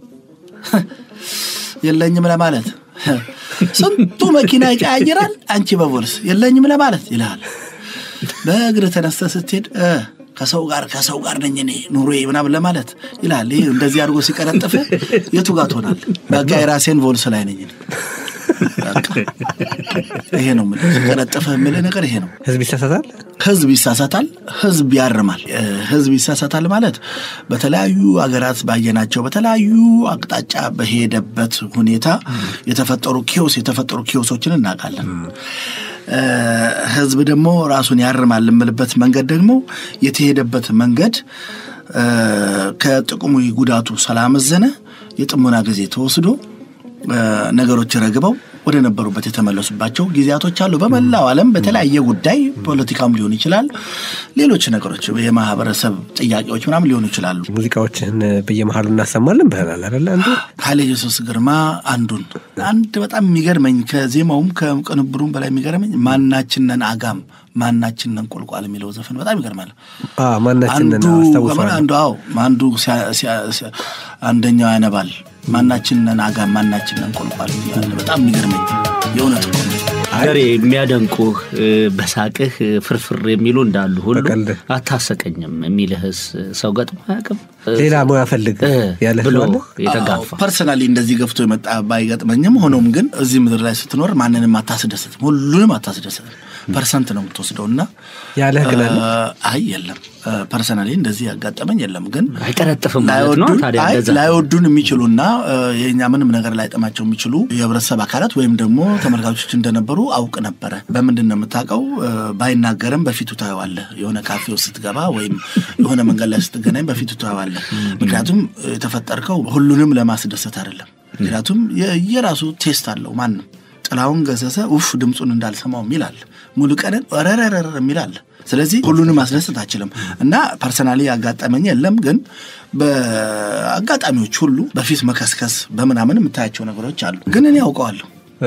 የለኝም ለማለት ስንቱ መኪና ይቀያይራል፣ አንቺ በቮልስ የለኝም ለማለት ይልሃል። በእግር ተነስተህ ስትሄድ እ ከሰው ጋር ከሰው ጋር ነኝ እኔ ኑሮዬ ምናምን ለማለት ይልሃል። ይህ እንደዚህ አድርጎ ሲቀረጥፍ የቱ ጋር ትሆናለህ? በቃ የራሴን ቮልስ ላይ ነኝ እኔ። በቃ ይሄ ነው የምልህ። ሲቀረጥፍ የምልህ ነገር ይሄ ነው። ህዝብ ይሳሳታል። ህዝብ ይሳሳታል፣ ህዝብ ያርማል። እ፣ ህዝብ ይሳሳታል ማለት በተለያዩ ሀገራት ባየናቸው በተለያዩ አቅጣጫ በሄደበት ሁኔታ የተፈጠሩ ኪዮስ የተፈጠሩ ኪዮሶችን እናውቃለን። እ፣ ህዝብ ደግሞ ራሱን ያርማል የምልበት መንገድ ደግሞ የተሄደበት መንገድ እ፣ ከጥቅሙ ጉዳቱ ስላመዘነ የጥሞና ጊዜ ተወስዶ እ፣ ነገሮች ረግበው ወደ ነበሩበት የተመለሱባቸው ጊዜያቶች አሉ። በመላው ዓለም በተለያየ ጉዳይ ፖለቲካም ሊሆን ይችላል፣ ሌሎች ነገሮች የማህበረሰብ ጥያቄዎች ምናምን ሊሆኑ ይችላሉ። ሙዚቃዎችህን በየመሀሉ እናሰማለን ብለናል አይደለ? አንዱ ኃይለ ኢየሱስ ግርማ አንዱን አንድ በጣም የሚገርመኝ ከዜማውም ከቅንብሩም በላይ የሚገርመኝ ማናችንን አጋም ማናችንን ቁልቋል የሚለው ዘፈን በጣም ይገርማል። አ፣ ማናችንን አንዱ አስታውሰዋለሁ። አንዱ አዎ አንዱ ሲያ- ሲያ- ሲያ- አንደኛው ያነባል ማናችንን አጋም ማናችንን ቁልቋል እያለ በጣም የሚገርመኝ የእውነት እኮ ነው። ገሬ የሚያደንቁህ እ፣ በሳቅህ እ፣ ፍርፍር የሚሉ እንዳሉ ሁሉ በቀልድህ። አታሰቀኝም የሚልህስ ሰው ገጥሞ አያውቅም? እ፣ ሌላ ሙያ ፈልግ እ፣ ያለህ ብሎ ሰው አለ? የተጋፋ ፐርሰናሊ እንደዚህ ገፍቶ የመጣ ባይገጥመኝም ሆኖም ግን እዚህ ምድር ላይ ስትኖር ማንንም አታስደስትም፣ ሁሉንም አታስደስትም። ፐርሰንት ነው የምትወስደው እና ያለህ ግን አለ? አይ የለም ፐርሰናሊ እንደዚህ ያጋጠመኝ የለም። ግን አይቀረጥፍም ማለት ነው። ላይወዱን ታዲያ አይ እንደዛ ላይወዱን የሚችሉና እ፣ የእኛ ምንም ነገር ላይጠማቸው የሚችሉ የህብረተሰብ አካላት ወይም ደግሞ ተመልካቾች እንደነበሩ አውቅ ነበረ። በምንድን ነው የምታውቀው? እ፣ ባይናገርም በፊቱ ታየዋለህ። የሆነ ካፌ ውስጥ ስትገባ ወይም የሆነ መንገድ ላይ ስትገናኝ በፊቱ ታየዋለህ። ትችላለህ። ምክንያቱም የተፈጠርከው ሁሉንም ለማስደሰት አይደለም። ምክንያቱም የራሱ ቴስት አለው። ማንም ጥላሁን ገሰሰ ውፍ ድምፁን እንዳልሰማው የሚል አለ። ሙሉ ቀንን ረረረር የሚል አለ። ስለዚህ ሁሉንም ማስደሰት አችልም እና ፐርሰናሊ ያጋጠመኝ የለም። ግን በአጋጣሚዎች ሁሉ በፊት መከስከስ በምናምን የምታያቸው ነገሮች አሉ። ግን እኔ አውቀዋለሁ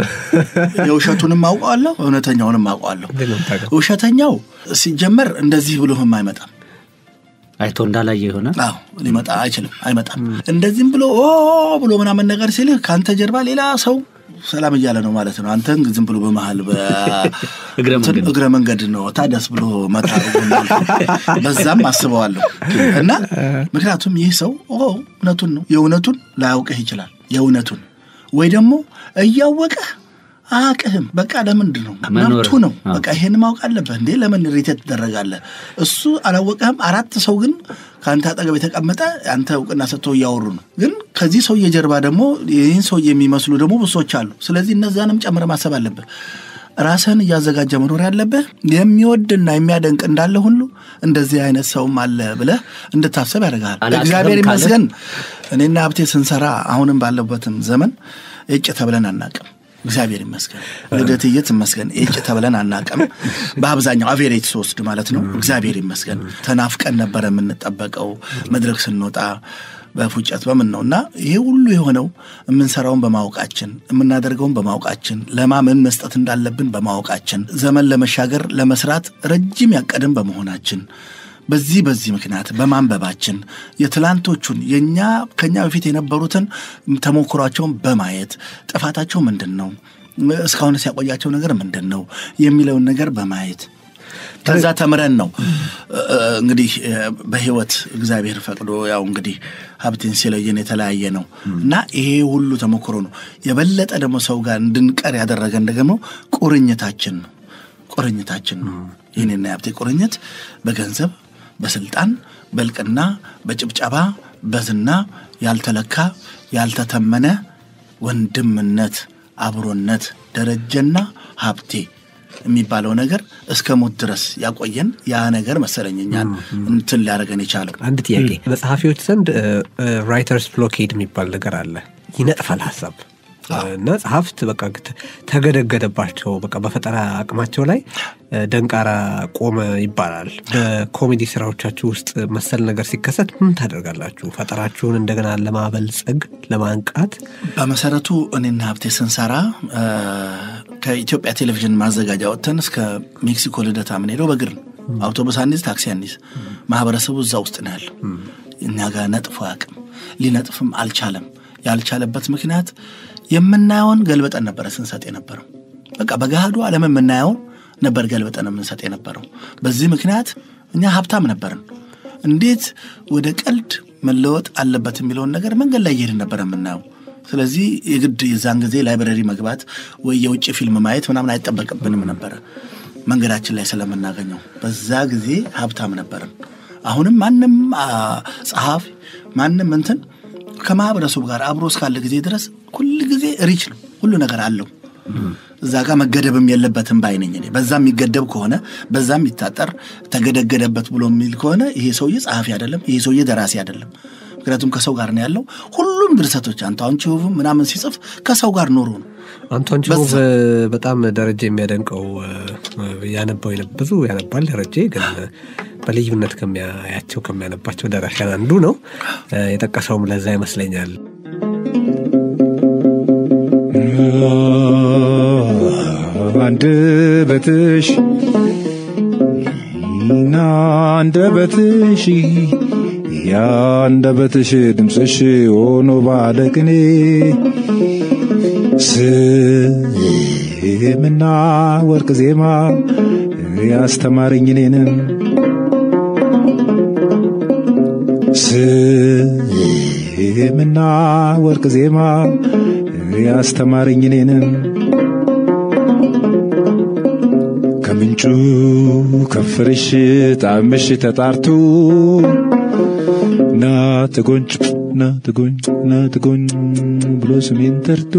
የውሸቱንም አውቀዋለሁ፣ እውነተኛውንም አውቀዋለሁ። ውሸተኛው ሲጀመር እንደዚህ ብሎህም አይመጣም። አይቶ እንዳላየ የሆነ አዎ ሊመጣ አይችልም፣ አይመጣም። እንደዚህም ብሎ ኦ ብሎ ምናምን ነገር ሲልህ ከአንተ ጀርባ ሌላ ሰው ሰላም እያለ ነው ማለት ነው። አንተን ዝም ብሎ በመሀል እግረ መንገድ ነው ታደስ ብሎ መታ በዛም አስበዋለሁ እና ምክንያቱም ይህ ሰው እውነቱን ነው የእውነቱን ላያውቅህ ይችላል የእውነቱን ወይ ደግሞ እያወቀህ አቅህም በቃ ለምንድን ነው መብቱ ነው። በቃ ይሄን ማወቅ አለብህ እንዴ ለምን ሪቴት ትደረጋለህ? እሱ አላወቀህም። አራት ሰው ግን ከአንተ አጠገብ የተቀመጠ አንተ እውቅና ሰጥተው እያወሩ ነው። ግን ከዚህ ሰውዬ ጀርባ ደግሞ ይህን ሰው የሚመስሉ ደግሞ ብሶች አሉ። ስለዚህ እነዛንም ጨምረ ማሰብ አለብህ። ራስህን እያዘጋጀ መኖር ያለብህ የሚወድና የሚያደንቅ እንዳለ ሁሉ እንደዚህ አይነት ሰውም አለ ብለህ እንድታሰብ ያደርግሃል። እግዚአብሔር ይመስገን እኔና ሀብቴ ስንሰራ አሁንም ባለበትም ዘመን እጭ ተብለን አናቅም። እግዚአብሔር ይመስገን ልደትዬ ትመስገን እጭ ተብለን አናቅም። በአብዛኛው አቬሬጅ ስወስድ ማለት ነው። እግዚአብሔር ይመስገን ተናፍቀን ነበረ የምንጠበቀው መድረክ ስንወጣ በፉጨት በምን ነው እና ይሄ ሁሉ የሆነው የምንሰራውን በማወቃችን የምናደርገውን በማወቃችን ለማመን መስጠት እንዳለብን በማወቃችን ዘመን ለመሻገር ለመስራት ረጅም ያቀድን በመሆናችን በዚህ በዚህ ምክንያት በማንበባችን የትላንቶቹን የእኛ ከኛ በፊት የነበሩትን ተሞክሯቸውን በማየት ጥፋታቸው ምንድን ነው፣ እስካሁን ሲያቆያቸው ነገር ምንድን ነው የሚለውን ነገር በማየት ከዛ ተምረን ነው እንግዲህ በህይወት እግዚአብሔር ፈቅዶ ያው እንግዲህ ሀብቴን ሲለየን የተለያየ ነው እና ይሄ ሁሉ ተሞክሮ ነው የበለጠ ደግሞ ሰው ጋር እንድንቀር ያደረገን ደግሞ ቁርኝታችን ነው ቁርኝታችን ነው ይህኔና የሀብቴ ቁርኝት በገንዘብ በስልጣን በልቅና በጭብጨባ በዝና ያልተለካ ያልተተመነ ወንድምነት አብሮነት ደረጀና ሀብቴ የሚባለው ነገር እስከ ሞት ድረስ ያቆየን ያ ነገር መሰለኝ እኛን እንትን ሊያደርገን የቻለው። አንድ ጥያቄ፣ በጸሐፊዎች ዘንድ ራይተርስ ብሎኬድ የሚባል ነገር አለ። ይነጥፋል ሀሳብ እና ጸሐፍት በቃ ተገደገደባቸው። በቃ በፈጠራ አቅማቸው ላይ ደንቃራ ቆመ ይባላል። በኮሜዲ ስራዎቻችሁ ውስጥ መሰል ነገር ሲከሰት ምን ታደርጋላችሁ? ፈጠራችሁን እንደገና ለማበልጸግ ለማንቃት? በመሰረቱ እኔና ሀብቴ ስንሰራ ከኢትዮጵያ ቴሌቪዥን ማዘጋጃ ወጥተን እስከ ሜክሲኮ ልደታ የምንሄደው በእግር ነው። አውቶቡስ አንይዝ፣ ታክሲ አንይዝ። ማህበረሰቡ እዛ ውስጥ ነው ያለው። እኛ ጋር ነጥፎ አያውቅም። ሊነጥፍም አልቻለም። ያልቻለበት ምክንያት የምናየውን ገልበጠን ነበረ ስንሰጥ የነበረው። በቃ በገሃዱ ዓለም የምናየውን ነበር ገልበጠን የምንሰጥ የነበረው። በዚህ ምክንያት እኛ ሀብታም ነበርን። እንዴት ወደ ቀልድ መለወጥ አለበት የሚለውን ነገር መንገድ ላይ እየሄድን ነበር የምናየው። ስለዚህ የግድ የዛን ጊዜ ላይብረሪ መግባት ወይ የውጭ ፊልም ማየት ምናምን አይጠበቅብንም ነበረ መንገዳችን ላይ ስለምናገኘው። በዛ ጊዜ ሀብታም ነበርን። አሁንም ማንም ጸሐፊ ማንም እንትን ከማህበረሰቡ ጋር አብሮ እስካለ ጊዜ ድረስ ሁል ጊዜ ሪች ነው፣ ሁሉ ነገር አለው። እዛ ጋር መገደብም የለበትም ባይነኝ እኔ። በዛ የሚገደብ ከሆነ በዛ የሚታጠር ተገደገደበት ብሎ የሚል ከሆነ ይሄ ሰውዬ ጸሐፊ አይደለም፣ ይሄ ሰውዬ ደራሲ አይደለም። ምክንያቱም ከሰው ጋር ነው ያለው። ሁሉም ድርሰቶች አንቷን ቺሆቭ ምናምን ሲጽፍ ከሰው ጋር ኖሮ ነው። አንቷን ቺሆቭ በጣም ደረጀ የሚያደንቀው ያነባው ብዙ ያነባል። ደረጀ ግን በልዩነት ከሚያያቸው ከሚያነባቸው ደራሲያን አንዱ ነው። የጠቀሰውም ለዛ ይመስለኛል። አንደበትሽ እና አንደበትሽ የአንደበትሽ ድምፅሽ ሆኖ ባለቅኔ ስምና ወርቅ ዜማ ያስተማረኝ እኔንም ስምና ወርቅ ዜማ ያስተማረኝ እኔንም ከምንጩ ከፍርሽ ጣምሽ ተጣርቶ ና ተጎንጭ ና ተጎኝ ና ተጎኝ ብሎ ስሜን ጠርቶ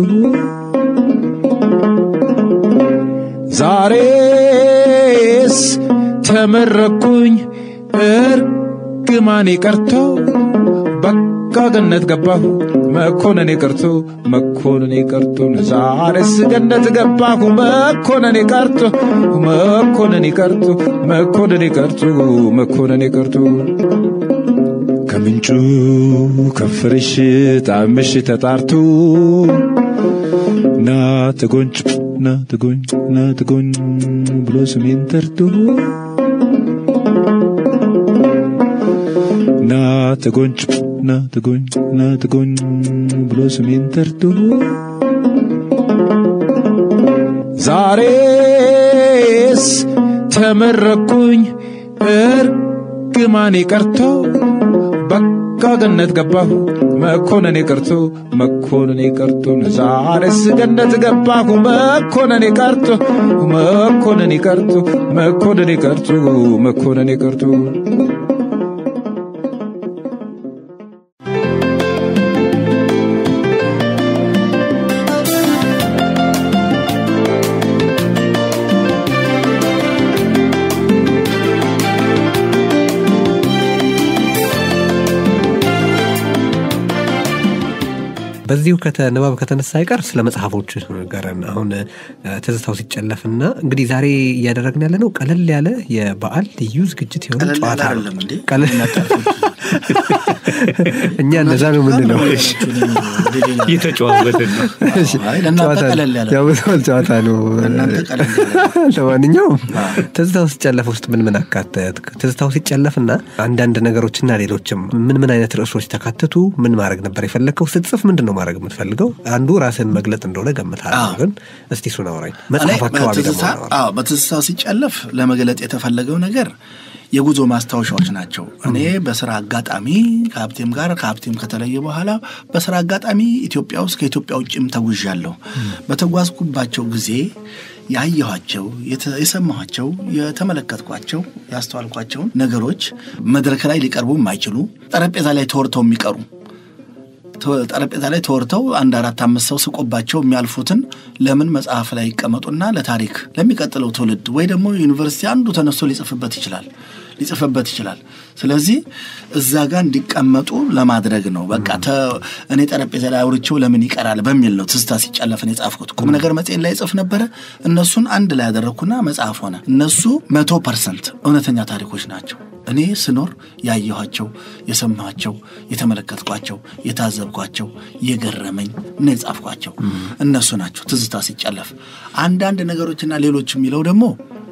ዛሬስ ተመረኩኝ እርግማኔ ቀርቶ በቃ ገነት ገባሁ መኮነኔ ቀርቶ መኮነኔ ቀርቶ ዛሬስ ገነት ገባሁ መኮነኔ ቀርቶ መኮነኔ ቀርቶ መኮነኔ ቀርቶ መኮነኔ ቀርቶ ከምንጩ ከፍርሽ ጣምሽ ተጣርቶ ና ተጎንጭ ና ተጎኝ ና ተጎኝ ብሎ ስሜን ጠርቶ ና ተጎንጭ ና ተጎኝ ና ተጎኝ ብሎ ስሜን ጠርቶ ዛሬስ ተመረኩኝ እርግማኔ ቀርቶ በቃ ገነት ገባሁ መኮነኔ ቀርቶ መኮነኔ ቀርቶ ዛሬስ ገነት ገባሁ መኮነኔ ቀርቶ መኮነኔ ቀርቶ መኮነኔ ቀርቶ መኮነኔ ቀርቶ በዚሁ ከተ- ንባብ ከተነሳ አይቀር ስለ መጽሐፎች ንገረን። አሁን እ፣ ትዝታው ሲጨለፍና እንግዲህ ዛሬ እያደረግን ያለ ነው ቀለል ያለ የበዓል ልዩ ዝግጅት የሆነ ቀለል ያለ ጨዋታ ነው። አይደለም እንዴ? ቀለል- እኛ እንደዛ ነው የምንለው። እየተጨዋወትን ነው። አይ ለእናንተ ጨዋታ ነው። ቀለል ያለ ያው በሰል ጨዋታ ነው። ለእናንተ ቀለል ያለ ለማንኛውም ትዝታው ሲጨለፍ ውስጥ ምን ምን አካተት? ትዝታው ሲጨለፍና አንዳንድ ነገሮችና ሌሎችም ምን ምን አይነት ርዕሶች ተካተቱ? ምን ማድረግ ነበር የፈለግከው? ስትጽፍ ምንድን ነው ማድረግ የምትፈልገው? አንዱ ራስን መግለጥ እንደሆነ ገምታለሁ። አዎ። ግን እስቲ እሱን አውራኝ። እኔ መጽሐፍ አካባቢ ደግሞ በትዝታ- እናውራ። አዎ፣ በትዝታው ሲጨለፍ ለመግለጥ የተፈለገው ነገር የጉዞ ማስታወሻዎች ናቸው። እኔ በስራ አጋጣሚ ከሀብቴም ጋር ከሀብቴም ከተለየ በኋላ በስራ አጋጣሚ ኢትዮጵያ ውስጥ ከኢትዮጵያ ውጭም ተጉዣለሁ። በተጓዝኩባቸው ጊዜ ያየኋቸው፣ የተ- የሰማኋቸው፣ የተመለከትኳቸው፣ ያስተዋልኳቸውን ነገሮች መድረክ ላይ ሊቀርቡ የማይችሉ ጠረጴዛ ላይ ተወርተው የሚቀሩ ተ- ጠረጴዛ ላይ ተወርተው አንድ አራት አምስት ሰው ስቆባቸው የሚያልፉትን ለምን መጽሐፍ ላይ ይቀመጡና ለታሪክ ለሚቀጥለው ትውልድ ወይ ደግሞ ዩኒቨርሲቲ አንዱ ተነስቶ ሊጽፍበት ይችላል ሊጽፍበት ይችላል። ስለዚህ እዛ ጋር እንዲቀመጡ ለማድረግ ነው። በቃ ተ- እኔ ጠረጴዛ ላይ አውርቼው ለምን ይቀራል በሚል ነው ትዝታ ሲጨለፍን የጻፍኩት። ቁም ነገር መጽሔት ላይ ጽፍ ነበረ። እነሱን አንድ ላይ ያደረግኩና መጽሐፍ ሆነ። እነሱ መቶ ፐርሰንት እውነተኛ ታሪኮች ናቸው። እኔ ስኖር ያየኋቸው፣ የሰማኋቸው፣ የተመለከትኳቸው፣ የታዘብኳቸው፣ የገረመኝ እና የጻፍኳቸው እነሱ ናቸው። ትዝታ ሲጨለፍ አንዳንድ ነገሮችና ሌሎች የሚለው ደግሞ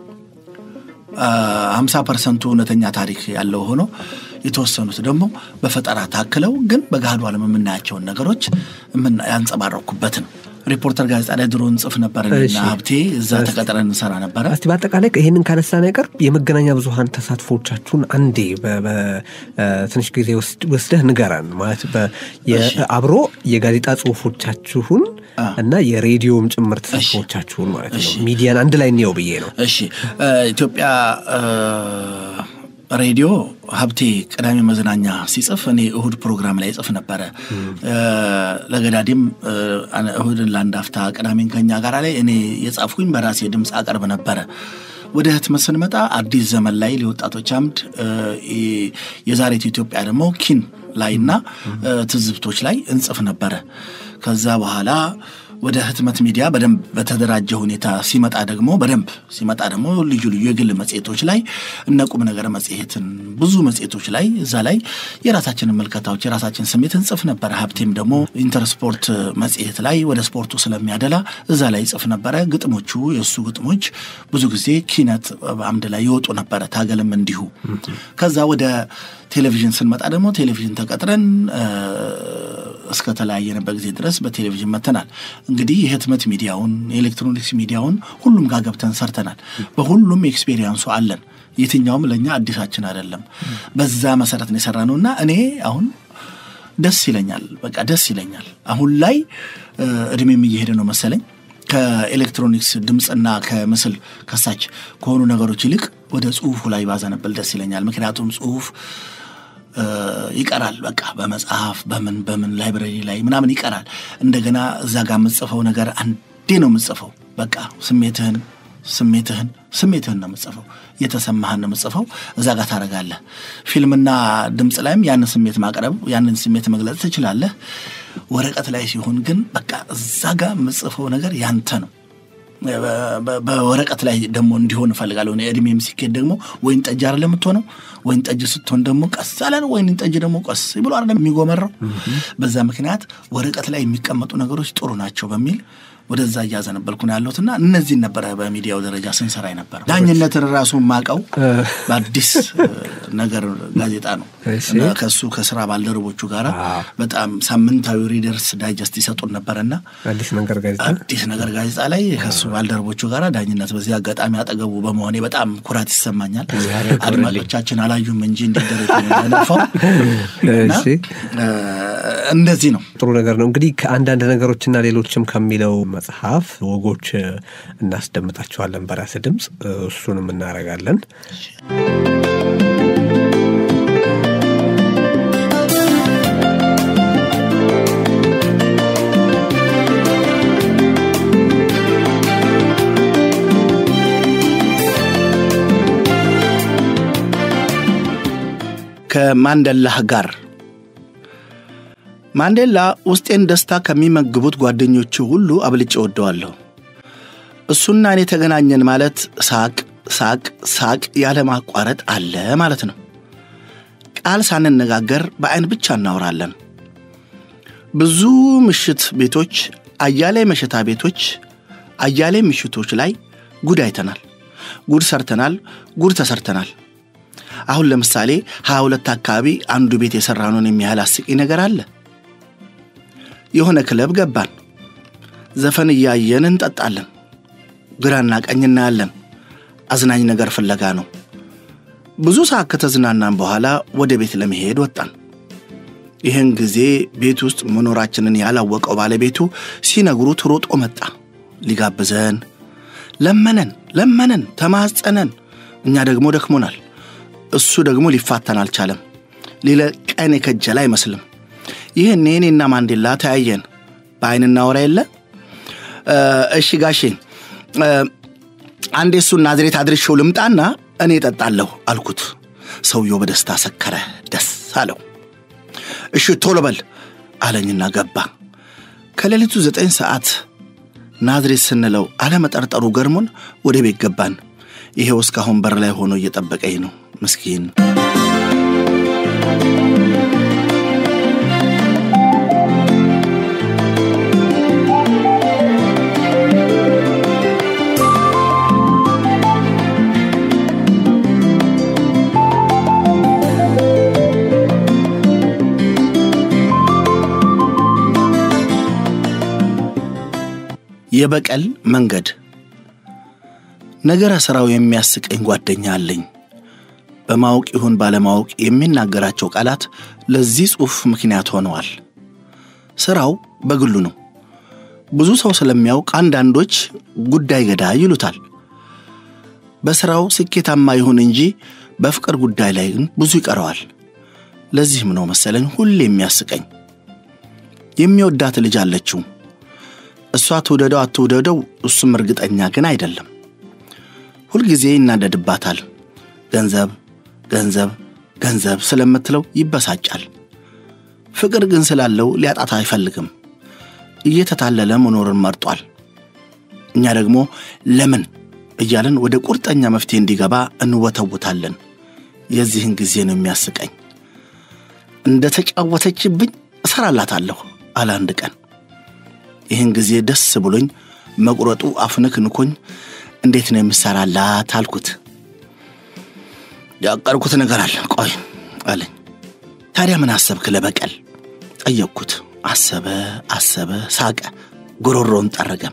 ሀምሳ ፐርሰንቱ እውነተኛ ታሪክ ያለው ሆኖ የተወሰኑት ደግሞ በፈጠራ ታክለው ግን በገሃዱ ዓለም የምናያቸውን ነገሮች የምና- ያንጸባረኩበት ነው። ሪፖርተር ጋዜጣ ላይ ድሮ እንጽፍ ነበር እኔና እሺ። ሀብቴ እዛ ተቀጥረን እንሰራ ነበረ። እስቲ በአጠቃላይ ይህንን ካነሳን አይቀር የመገናኛ ብዙኃን ተሳትፎቻችሁን አንዴ በ- በ- እ፣ ትንሽ ጊዜ ወስድ- ወስደህ ንገረን። ማለት በ- የ- አብሮ የጋዜጣ ጽሁፎቻችሁን እና የሬዲዮም ጭምር ተሳትፎቻችሁን ማለት ነው። ሚዲያን አንድ ላይ እንየው ብዬ ነው። እሺ እ፣ ኢትዮጵያ እ፣ ሬዲዮ ሀብቴ ቅዳሜ መዝናኛ ሲጽፍ እኔ እሁድ ፕሮግራም ላይ ጽፍ ነበረ። እ፣ ለገዳዲም እ፣ አነ- እሁድን ለአንድ አፍታ ቅዳሜን ከኛ ጋር ላይ እኔ የጻፍኩኝ በራሴ ድምፅ አቀርብ ነበረ። ወደ ህትመት ስንመጣ አዲስ ዘመን ላይ ለወጣቶች አምድ እ፣ የ- የዛሬቱ ኢትዮጵያ ደግሞ ኪን ላይና እ፣ ትዝብቶች ላይ እንጽፍ ነበረ። ከዛ በኋላ ወደ ህትመት ሚዲያ በደንብ በተደራጀ ሁኔታ ሲመጣ ደግሞ በደንብ ሲመጣ ደግሞ ልዩ ልዩ የግል መጽሔቶች ላይ እነ ቁም ነገር መጽሔትን ብዙ መጽሔቶች ላይ እዛ ላይ የራሳችንን መልከታዎች የራሳችን ስሜት እንጽፍ ነበረ። ሀብቴም ደግሞ ኢንተርስፖርት መጽሔት ላይ ወደ ስፖርቱ ስለሚያደላ እዛ ላይ ይጽፍ ነበረ። ግጥሞቹ የእሱ ግጥሞች ብዙ ጊዜ ኪነት አምድ ላይ ይወጡ ነበረ። ታገልም እንዲሁ። ከዛ ወደ ቴሌቪዥን ስንመጣ ደግሞ ቴሌቪዥን ተቀጥረን እ፣ እስከ ተለያየንበት ጊዜ ድረስ በቴሌቪዥን መተናል። እንግዲህ የህትመት ሚዲያውን የኤሌክትሮኒክስ ሚዲያውን ሁሉም ጋር ገብተን ሰርተናል። በሁሉም ኤክስፔሪየንሱ አለን። የትኛውም ለእኛ አዲሳችን አይደለም። በዛ መሰረት ነው የሰራ ነው እና እኔ አሁን ደስ ይለኛል። በቃ ደስ ይለኛል። አሁን ላይ እ፣ እድሜም እየሄደ ነው መሰለኝ ከኤሌክትሮኒክስ ድምፅና ከምስል ከሳች ከሆኑ ነገሮች ይልቅ ወደ ጽሁፉ ላይ ባዘነብል ደስ ይለኛል። ምክንያቱም ጽሁፍ እ፣ ይቀራል። በቃ በመጽሐፍ በምን በምን ላይብረሪ ላይ ምናምን ይቀራል። እንደገና እዛ ጋር የምጽፈው ነገር አንዴ ነው የምጽፈው። በቃ ስሜትህን ስሜትህን ስሜትህን ነው የምጽፈው፣ የተሰማህን ነው የምጽፈው። እዛ ጋር ታደርጋለህ። ፊልምና ድምፅ ላይም ያንን ስሜት ማቅረብ ያንን ስሜት መግለጽ ትችላለህ። ወረቀት ላይ ሲሆን ግን በቃ እዛ ጋር የምጽፈው ነገር ያንተ ነው። በወረቀት ላይ ደግሞ እንዲሆን እፈልጋለሁ። እድሜም ሲኬድ ደግሞ ወይን ጠጅ አይደለም የምትሆነው። ወይን ጠጅ ስትሆን ደግሞ ቀስ ያለ ነው። ወይን ጠጅ ደግሞ ቀስ ብሎ አይደለም የሚጎመራው። በዛ ምክንያት ወረቀት ላይ የሚቀመጡ ነገሮች ጥሩ ናቸው በሚል ወደዛ እያዘነበልኩ ነው ያለሁትና እነዚህን ነበረ በሚዲያው ደረጃ ስንሰራ ነበር። ዳኝነትን ራሱ ማቀው በአዲስ ነገር ጋዜጣ ነው እና ከሱ ከስራ ባልደረቦቹ ጋር በጣም ሳምንታዊ ሪደርስ ዳይጀስት ይሰጡን ነበረና አዲስ ነገር ጋዜጣ አዲስ ነገር ጋዜጣ ላይ ከሱ ባልደረቦቹ ጋር ዳኝነት በዚህ አጋጣሚ አጠገቡ በመሆኔ በጣም ኩራት ይሰማኛል። አድማጮቻችን አላዩም እንጂ እንዲደረግ ነፋው እንደዚህ ነው። ጥሩ ነገር ነው። እንግዲህ ከአንዳንድ ነገሮችና ሌሎችም ከሚለው መጽሐፍ ወጎች እናስደምጣቸዋለን በራስ ድምፅ፣ እሱንም እናደርጋለን። ከማንደላህ ጋር ማንዴላ ውስጤን ደስታ ከሚመግቡት ጓደኞቹ ሁሉ አብልጬ ወደዋለሁ። እሱና እኔ ተገናኘን ማለት ሳቅ ሳቅ ሳቅ ያለ ማቋረጥ አለ ማለት ነው። ቃል ሳንነጋገር በዐይን ብቻ እናወራለን። ብዙ ምሽት ቤቶች፣ አያሌ መሸታ ቤቶች፣ አያሌ ምሽቶች ላይ ጉድ አይተናል፣ ጉድ ሰርተናል፣ ጉድ ተሰርተናል። አሁን ለምሳሌ ሀያ ሁለት አካባቢ አንዱ ቤት የሠራነውን የሚያህል አስቂኝ ነገር አለ። የሆነ ክለብ ገባን። ዘፈን እያየን እንጠጣለን። ግራና ቀኝ እናያለን። አዝናኝ ነገር ፍለጋ ነው። ብዙ ሰዓት ከተዝናናን በኋላ ወደ ቤት ለመሄድ ወጣን። ይህን ጊዜ ቤት ውስጥ መኖራችንን ያላወቀው ባለቤቱ ሲነግሩት ሮጦ መጣ። ሊጋብዘን ለመነን ለመነን፣ ተማጸነን። እኛ ደግሞ ደክሞናል። እሱ ደግሞ ሊፋታን አልቻለም። ሊለቀን የከጀለ አይመስልም። ይህን እኔና ማንዴላ ተያየን። በአይን እናወራ የለ እሺ ጋሼ አንዴ እሱን ናዝሬት አድርሼው ልምጣና እኔ እጠጣለሁ አልኩት። ሰውየው በደስታ ሰከረ፣ ደስ አለው። እሺ ቶሎ በል አለኝና ገባ። ከሌሊቱ ዘጠኝ ሰዓት ናዝሬት ስንለው አለመጠርጠሩ ገርሞን ወደ ቤት ገባን። ይሄው እስካሁን በር ላይ ሆኖ እየጠበቀኝ ነው ምስኪን። የበቀል መንገድ ነገረ ሥራው የሚያስቀኝ ጓደኛ አለኝ። በማወቅ ይሁን ባለማወቅ የሚናገራቸው ቃላት ለዚህ ጽሑፍ ምክንያት ሆነዋል። ሥራው በግሉ ነው። ብዙ ሰው ስለሚያውቅ አንዳንዶች ጉዳይ ገዳይ ይሉታል። በሥራው ስኬታማ ይሁን እንጂ በፍቅር ጉዳይ ላይ ግን ብዙ ይቀረዋል። ለዚህም ነው መሰለኝ ሁሌ የሚያስቀኝ። የሚወዳት ልጅ አለችው። እሷ ትውደደው አትውደደው እሱም እርግጠኛ ግን አይደለም። ሁልጊዜ ይናደድባታል። ገንዘብ ገንዘብ ገንዘብ ስለምትለው ይበሳጫል። ፍቅር ግን ስላለው ሊያጣት አይፈልግም። እየተታለለ መኖርን መርጧል። እኛ ደግሞ ለምን እያለን ወደ ቁርጠኛ መፍትሄ እንዲገባ እንወተውታለን። የዚህን ጊዜ ነው የሚያስቀኝ። እንደ ተጫወተችብኝ እሰራላታለሁ አለ አንድ ቀን። ይህን ጊዜ ደስ ብሎኝ መቁረጡ አፍንክንኮኝ እንዴት ነው የምሰራላት አልኩት። ያቀርኩት ነገር አለ ቆይ አለኝ። ታዲያ ምን አሰብክ ለበቀል ጠየቅኩት። አሰበ አሰበ፣ ሳቀ፣ ጉሮሮን ጠረገ።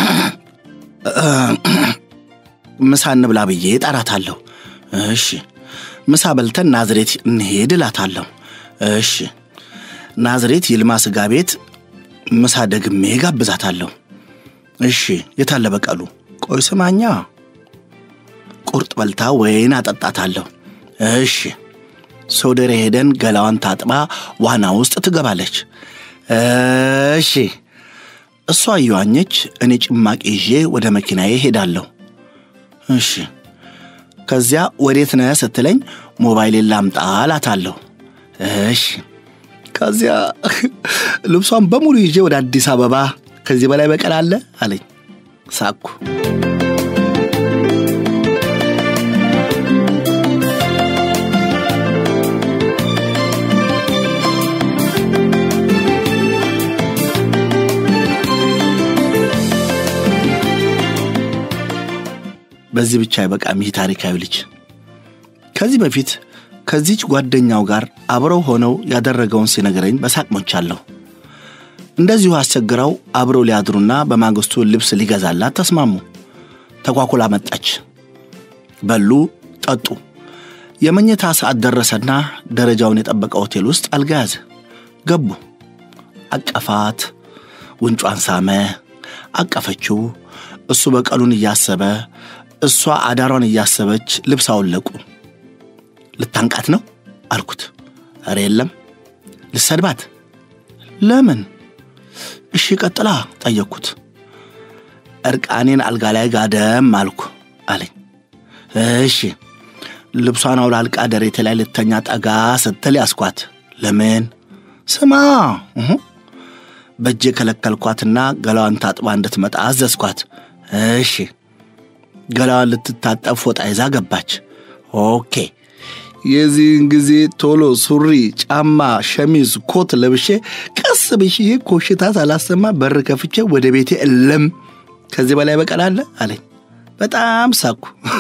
ምሳ እንብላ ብዬ እጠራታለሁ። እሺ ምሳ በልተን ናዝሬት እንሄድ እላታለሁ። እሺ ናዝሬት ይልማ ስጋ ቤት ምሳ ደግሜ ጋብዛታለሁ። እሺ የታለ በቀሉ? ቆይ ስማኛ፣ ቁርጥ በልታ ወይን አጠጣታለሁ። እሺ ሶደሬ ሄደን ገላዋን ታጥባ ዋና ውስጥ ትገባለች። እሺ እሷ እየዋኘች እኔ ጭማቂ ይዤ ወደ መኪናዬ ሄዳለሁ። እሺ ከዚያ ወዴት ነህ ስትለኝ ሞባይሌን ላምጣ እላታለሁ። እሺ ከዚያ ልብሷን በሙሉ ይዤ ወደ አዲስ አበባ ከዚህ በላይ በቀል አለ አለኝ። ሳኩ። በዚህ ብቻ አይበቃም። ይህ ታሪካዊ ልጅ ከዚህ በፊት ከዚች ጓደኛው ጋር አብረው ሆነው ያደረገውን ሲነግረኝ በሳቅ ሞቻለሁ። እንደዚሁ አስቸግረው አብረው ሊያድሩና በማግስቱ ልብስ ሊገዛላት ተስማሙ። ተኳኩላ መጣች። በሉ፣ ጠጡ። የመኝታ ሰዓት ደረሰና ደረጃውን የጠበቀ ሆቴል ውስጥ አልጋ ያዘ። ገቡ። አቀፋት፣ ጉንጯን ሳመ፣ አቀፈችው። እሱ በቀሉን እያሰበ እሷ አዳሯን እያሰበች ልብስ አወለቁ። ልታንቃት ነው አልኩት። ኧረ የለም። ልሰድባት? ለምን? እሺ ቀጥላ ጠየቅኩት። እርቃኔን አልጋ ላይ ጋደም አልኩ አለኝ። እሺ ልብሷን አውላልቃ ደሬቴ ላይ ልተኛ ጠጋ ስትል ያስኳት። ለምን? ስማ እሁ በእጄ ከለከልኳትና ገላዋን ታጥባ እንድትመጣ አዘዝኳት። እሺ ገላዋን ልትታጠብ ፎጣ ይዛ ገባች። ኦኬ የዚህን ጊዜ ቶሎ ሱሪ፣ ጫማ፣ ሸሚዝ፣ ኮት ለብሼ ቀስ ብዬ ኮሽታ ሳላሰማ በር ከፍቼ ወደ ቤቴ እለም። ከዚህ በላይ በቀል አለ አለኝ። በጣም ሳኩ።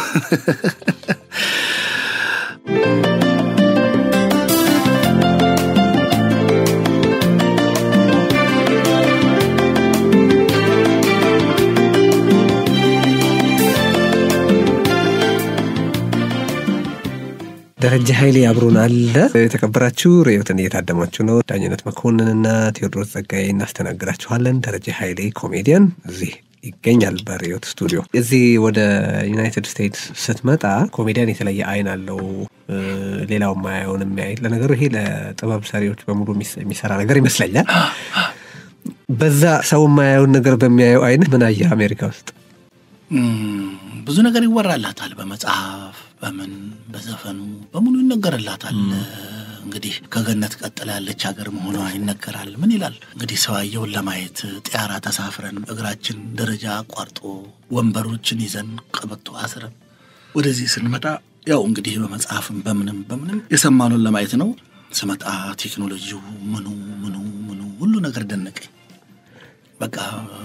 ደረጀ ኃይሌ አብሮን አለ። የተከበራችሁ ርዕዮትን እየታደማችሁ ነው። ዳኝነት መኮንንና ቴዎድሮስ ጸጋዬ እናስተናግዳችኋለን። ደረጀ ኃይሌ ኮሜዲያን እዚህ ይገኛል በርዕዮት ስቱዲዮ። እዚህ ወደ ዩናይትድ ስቴትስ ስትመጣ ኮሜዲያን የተለየ አይን አለው፣ ሌላው ማያየውን የሚያይ ለነገሩ ይሄ ለጥበብ ሰሪዎች በሙሉ የሚሰራ ነገር ይመስለኛል። በዛ ሰው የማያየውን ነገር በሚያየው አይን ምን አየህ አሜሪካ ውስጥ? ብዙ ነገር ይወራላታል። በመጽሐፍ በምን በዘፈኑ በሙሉ ይነገርላታል። እንግዲህ ከገነት ቀጥላ ያለች ሀገር መሆኗ ይነገራል። ምን ይላል እንግዲህ ሰውየውን ለማየት ጢያራ ተሳፍረን እግራችን ደረጃ አቋርጦ ወንበሮችን ይዘን ቀበቶ አስረን ወደዚህ ስንመጣ ያው እንግዲህ በመጽሐፍም በምንም በምንም የሰማኑን ለማየት ነው። ስመጣ ቴክኖሎጂው ምኑ ምኑ ምኑ ሁሉ ነገር ደነቀኝ። በቃ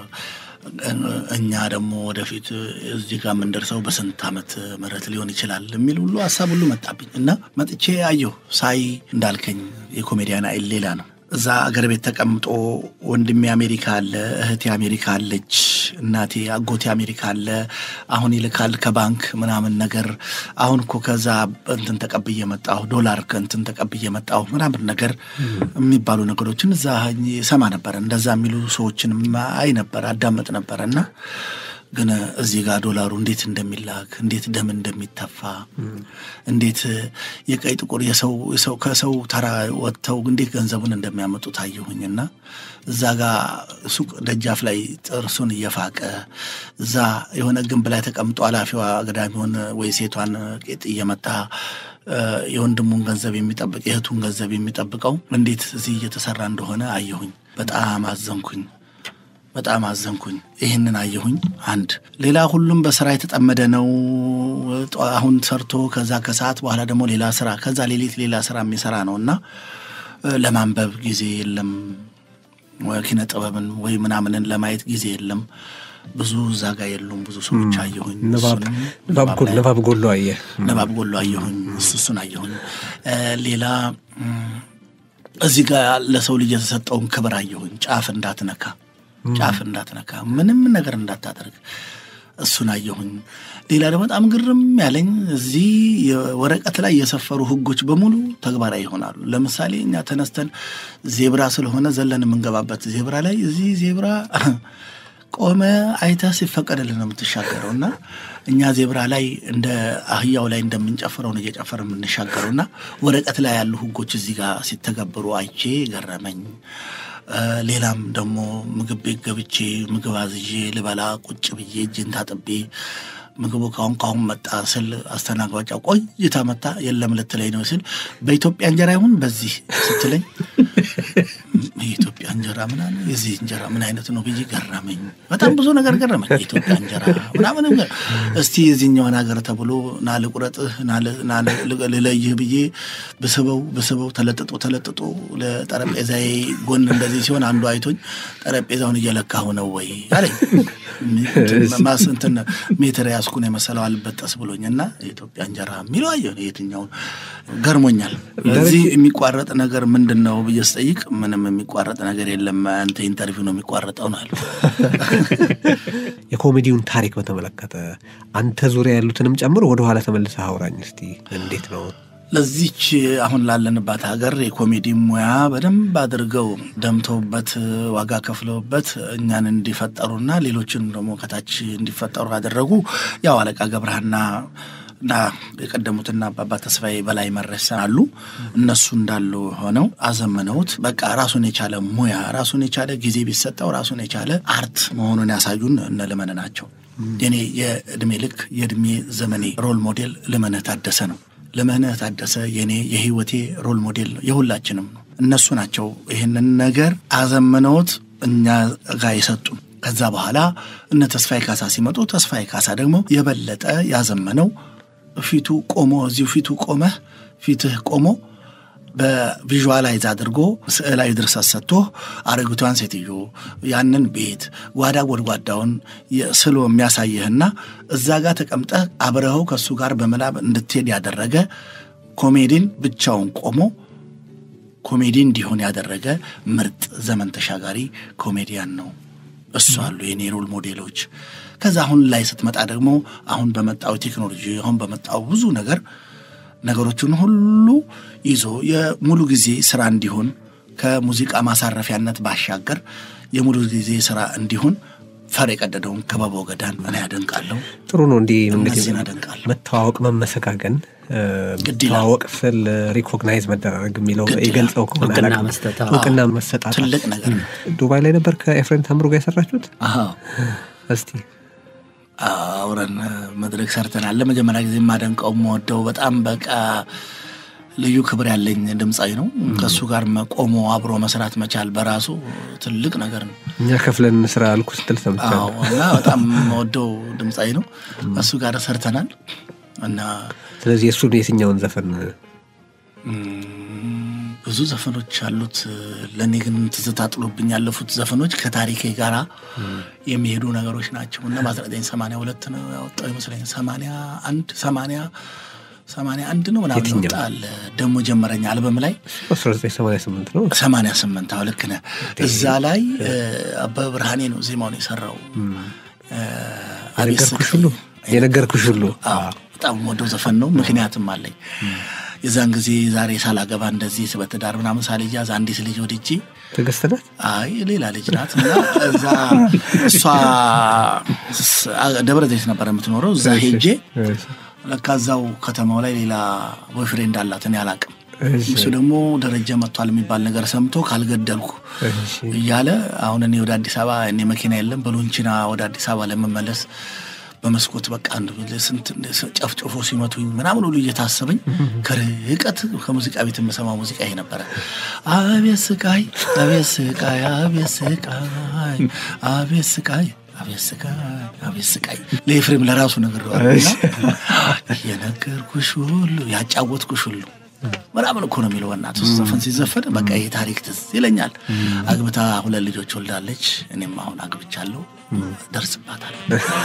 እኛ ደግሞ ወደፊት እዚህ ጋር የምንደርሰው በስንት ዓመት ምህረት ሊሆን ይችላል የሚል ሁሉ ሀሳብ ሁሉ መጣብኝ እና መጥቼ አየሁ። ሳይ እንዳልከኝ የኮሜዲያን አይል ሌላ ነው። እዛ አገር ቤት ተቀምጦ ወንድሜ አሜሪካ አለ፣ እህቴ አሜሪካ አለች፣ እናቴ አጎቴ አሜሪካ አለ። አሁን ይልካል ከባንክ ምናምን ነገር። አሁን እኮ ከዛ እንትን ተቀብዬ መጣሁ፣ ዶላር ከእንትን ተቀብዬ መጣሁ ምናምን ነገር የሚባሉ ነገሮችን እዛ ሰማ ነበረ። እንደዛ የሚሉ ሰዎችንም አይ ነበር፣ አዳመጥ ነበረ እና ግን እዚህ ጋር ዶላሩ እንዴት እንደሚላክ እንዴት ደም እንደሚተፋ እንዴት የቀይ ጥቁር የሰው የሰው ከሰው ተራ ወጥተው እንዴት ገንዘቡን እንደሚያመጡ ታየሁኝና እዛ ጋር ሱቅ ደጃፍ ላይ ጥርሱን እየፋቀ እዛ የሆነ ግንብ ላይ ተቀምጦ ኃላፊዋ አግዳሚውን ወይ ሴቷን ቄጥ እየመታ የወንድሙን ገንዘብ የሚጠብቅ የእህቱን ገንዘብ የሚጠብቀው እንዴት እዚህ እየተሰራ እንደሆነ አየሁኝ። በጣም አዘንኩኝ። በጣም አዘንኩኝ። ይህንን አየሁኝ። አንድ ሌላ ሁሉም በስራ የተጠመደ ነው። አሁን ሰርቶ ከዛ ከሰዓት በኋላ ደግሞ ሌላ ስራ ከዛ ሌሊት ሌላ ስራ የሚሰራ ነው እና ለማንበብ ጊዜ የለም። ኪነ ጥበብን ወይ ምናምንን ለማየት ጊዜ የለም። ብዙ እዛ ጋ የሉም። ብዙ ሰዎች አየሁኝ። ንባብ ጎሎ አየ ንባብ ጎሎ አየሁኝ። እሱ እሱን አየሁኝ። ሌላ እዚህ ጋር ለሰው ልጅ የተሰጠውን ክብር አየሁኝ። ጫፍ እንዳትነካ ጫፍ እንዳትነካ ምንም ነገር እንዳታደርግ እሱን አየሁኝ። ሌላ ደግሞ በጣም ግርም ያለኝ እዚህ የወረቀት ላይ የሰፈሩ ሕጎች በሙሉ ተግባራዊ ይሆናሉ። ለምሳሌ እኛ ተነስተን ዜብራ ስለሆነ ዘለን የምንገባበት ዜብራ ላይ እዚህ ዜብራ ቆመ አይተህ ሲፈቀድልን ነው የምትሻገረው እና እኛ ዜብራ ላይ እንደ አህያው ላይ እንደምንጨፍረው ነው እየጨፈር የምንሻገረው እና ወረቀት ላይ ያሉ ሕጎች እዚህ ጋር ሲተገበሩ አይቼ ገረመኝ። ሌላም ደግሞ ምግብ ቤት ገብቼ ምግብ አዝዤ ልበላ ቁጭ ብዬ እጅን ታጥቤ ምግቡ ካሁን ካሁን መጣ ስል አስተናጋጇ ቆይታ መጣ የለም ልትለኝ ነው ስል በኢትዮጵያ እንጀራ ይሁን በዚህ ስትለኝ የኢትዮጵያ እንጀራ ምናምን የዚህ እንጀራ ምን አይነት ነው ብዬ ገረመኝ። በጣም ብዙ ነገር ገረመኝ። የኢትዮጵያ እንጀራ ምናምን ነገር እስቲ የዚህኛውን ሀገር ተብሎ ና ልቁረጥህ ና ል- ና ል- ልለይህ ብዬ ብስበው ብስበው ተለጥጦ ተለጥጦ ለጠረጴዛዬ ጎን እንደዚህ ሲሆን አንዱ አይቶኝ ጠረጴዛውን እየለካሁ ነው ወይ አለኝ። ማስ እንትን ሜትር ያስኩን የመሰለው አልበጠስ ብሎኝ እና የኢትዮጵያ እንጀራ የሚለው አየሁ የትኛውን ገርሞኛል። እዚህ የሚቋረጥ ነገር ምንድን ነው ብዬ ስጠይቅ ምንም የሚቋረጥ ነገር የለም አንተ ኢንተርቪው ነው የሚቋረጠው ነው አሉ። የኮሜዲውን ታሪክ በተመለከተ አንተ ዙሪያ ያሉትንም ጨምሮ ወደኋላ ተመልሰህ አውራኝ እስቲ። እንዴት ነው? ለዚች አሁን ላለንባት ሀገር የኮሜዲ ሙያ በደንብ አድርገው ደምተውበት ዋጋ ከፍለውበት እኛን እንዲፈጠሩና ሌሎችን ደግሞ ከታች እንዲፈጠሩ ያደረጉ ያው አለቃ ገብረሃና እና የቀደሙትና አባባ ተስፋዬ በላይ መረሳ አሉ። እነሱ እንዳሉ ሆነው አዘመነውት። በቃ ራሱን የቻለ ሙያ ራሱን የቻለ ጊዜ ቢሰጠው ራሱን የቻለ አርት መሆኑን ያሳዩን እነ ልመነ ናቸው። የኔ የእድሜ ልክ የእድሜ ዘመኔ ሮል ሞዴል ልመነ ታደሰ ነው። ልመነ ታደሰ የኔ የህይወቴ ሮል ሞዴል ነው፣ የሁላችንም ነው። እነሱ ናቸው ይህንን ነገር አዘመነውት እኛ ጋር የሰጡን። ከዛ በኋላ እነ ተስፋዬ ካሳ ሲመጡ ተስፋዬ ካሳ ደግሞ የበለጠ ያዘመነው ፊቱ ቆሞ እዚሁ ፊቱ ቆመህ ፊትህ ቆሞ በቪዥዋላይዝ አድርጎ ስዕላዊ ድርሰት ሰጥቶ አረጊቷን ሴትዮ ያንን ቤት ጓዳ ጎድጓዳውን ስሎ የሚያሳይህና እዛ ጋር ተቀምጠህ አብረኸው ከእሱ ጋር በምናብ እንድትሄድ ያደረገ ኮሜዲን ብቻውን ቆሞ ኮሜዲ እንዲሆን ያደረገ ምርጥ ዘመን ተሻጋሪ ኮሜዲያን ነው። እሱ አሉ የኔ ሮል ሞዴሎች። ከዛ አሁን ላይ ስትመጣ ደግሞ አሁን በመጣው ቴክኖሎጂ አሁን በመጣው ብዙ ነገር ነገሮችን ሁሉ ይዞ የሙሉ ጊዜ ስራ እንዲሆን ከሙዚቃ ማሳረፊያነት ባሻገር የሙሉ ጊዜ ስራ እንዲሆን ፈር የቀደደውን ክበበው ገዳን እኔ ያደንቃለሁ። ጥሩ ነው። እንዲህ እንግዲህ እነዚህን አደንቃለሁ። መተዋወቅ፣ መመሰጋገን ግድ ይላል። መተዋወቅ ስል ሪኮግናይዝ መደራረግ የሚለው ግድ ይላል። የገልጸው ከሆነ እውቅና አላውቅም። መስጠት፣ አዎ። እውቅና መሰጣት ትልቅ ነገር ነው። ዱባይ ላይ ነበር ከኤፍሬም ታምሩ ጋር የሰራችሁት? አዎ እስቲ አውረን መድረክ ሰርተናል። ለመጀመሪያ ጊዜ የማደንቀው የምወደው በጣም በቃ ልዩ ክብር ያለኝ ድምፃዊ ነው። ከእሱ ጋር ቆሞ አብሮ መስራት መቻል በራሱ ትልቅ ነገር ነው። እኛ ከፍለን ስራ አልኩ ስትል ሰምቻለሁ። አዎ እና በጣም የምወደው ድምፃዊ ነው። ከእሱ ጋር ሰርተናል እና ስለዚህ የእሱን የትኛውን ዘፈን ም፣ ብዙ ዘፈኖች አሉት። ለእኔ ግን ትዝታ ጥሎብኝ ያለፉት ዘፈኖች ከታሪኬ ጋር የሚሄዱ ነገሮች ናቸው እና በ1982 ነው ያወጣው ይመስለኝ 81 80 81 ነው ምናምን የትኛው? ይወጣል ደግሞ ጀመረኛ አልበም ላይ 1988 ነው። 88 አዎ ልክ ነህ። እዛ ላይ እ፣ አበበ ብርሃኔ ነው ዜማውን የሰራው እ፣ አቤት የነገርኩሽ ስቃይ። ሁሉ የነገርኩሽ ሁሉ አዎ በጣም ወደው ዘፈን ነው። ምክንያትም አለኝ። የዛን ጊዜ ዛሬ ሳላገባ እንደዚህ በትዳር ምናምን ሳልያዝ አንዲት ልጅ ወድጄ ትዕግስት ናት። አይ ሌላ ልጅ ናት እና እዛ እሷ ስ- ደብረ ዘይት ነበር የምትኖረው። እዛ ሄጄ እሺ፣ ለካ እዛው ከተማው ላይ ሌላ ቦይፍሬንድ አላት እኔ አላቅም። እሺ፣ እሱ ደግሞ ደረጃ መጥቷል የሚባል ነገር ሰምቶ ካልገደልኩ እሺ። እያለ አሁን እኔ ወደ አዲስ አበባ እኔ መኪና የለም በሎንቺና ወደ አዲስ አበባ ለመመለስ በመስኮት በቃ አንድ ስንት ጨፍጭፎ ሲመቱኝ ምናምን ሁሉ እየታሰበኝ ከርቀት ከሙዚቃ ቤት የምሰማው ሙዚቃ ይሄ ነበረ። አቤት ስቃይ፣ አቤት ስቃይ፣ አቤት ስቃይ፣ አቤት ስቃይ አቤት ስቃይ አቤት ስቃይ ለኤፍሬም ለራሱ ነገር የነገርኩሽ ሁሉ ያጫወትኩሽ ሁሉ ምናምን እኮ ነው የሚለው በእናትህ እሱ ዘፈን ሲዘፈን በቃ ይህ ታሪክ ትዝ ይለኛል። አግብታ ሁለት ልጆች ወልዳለች። እኔም አሁን አግብቻለሁ፣ ደርስባታል።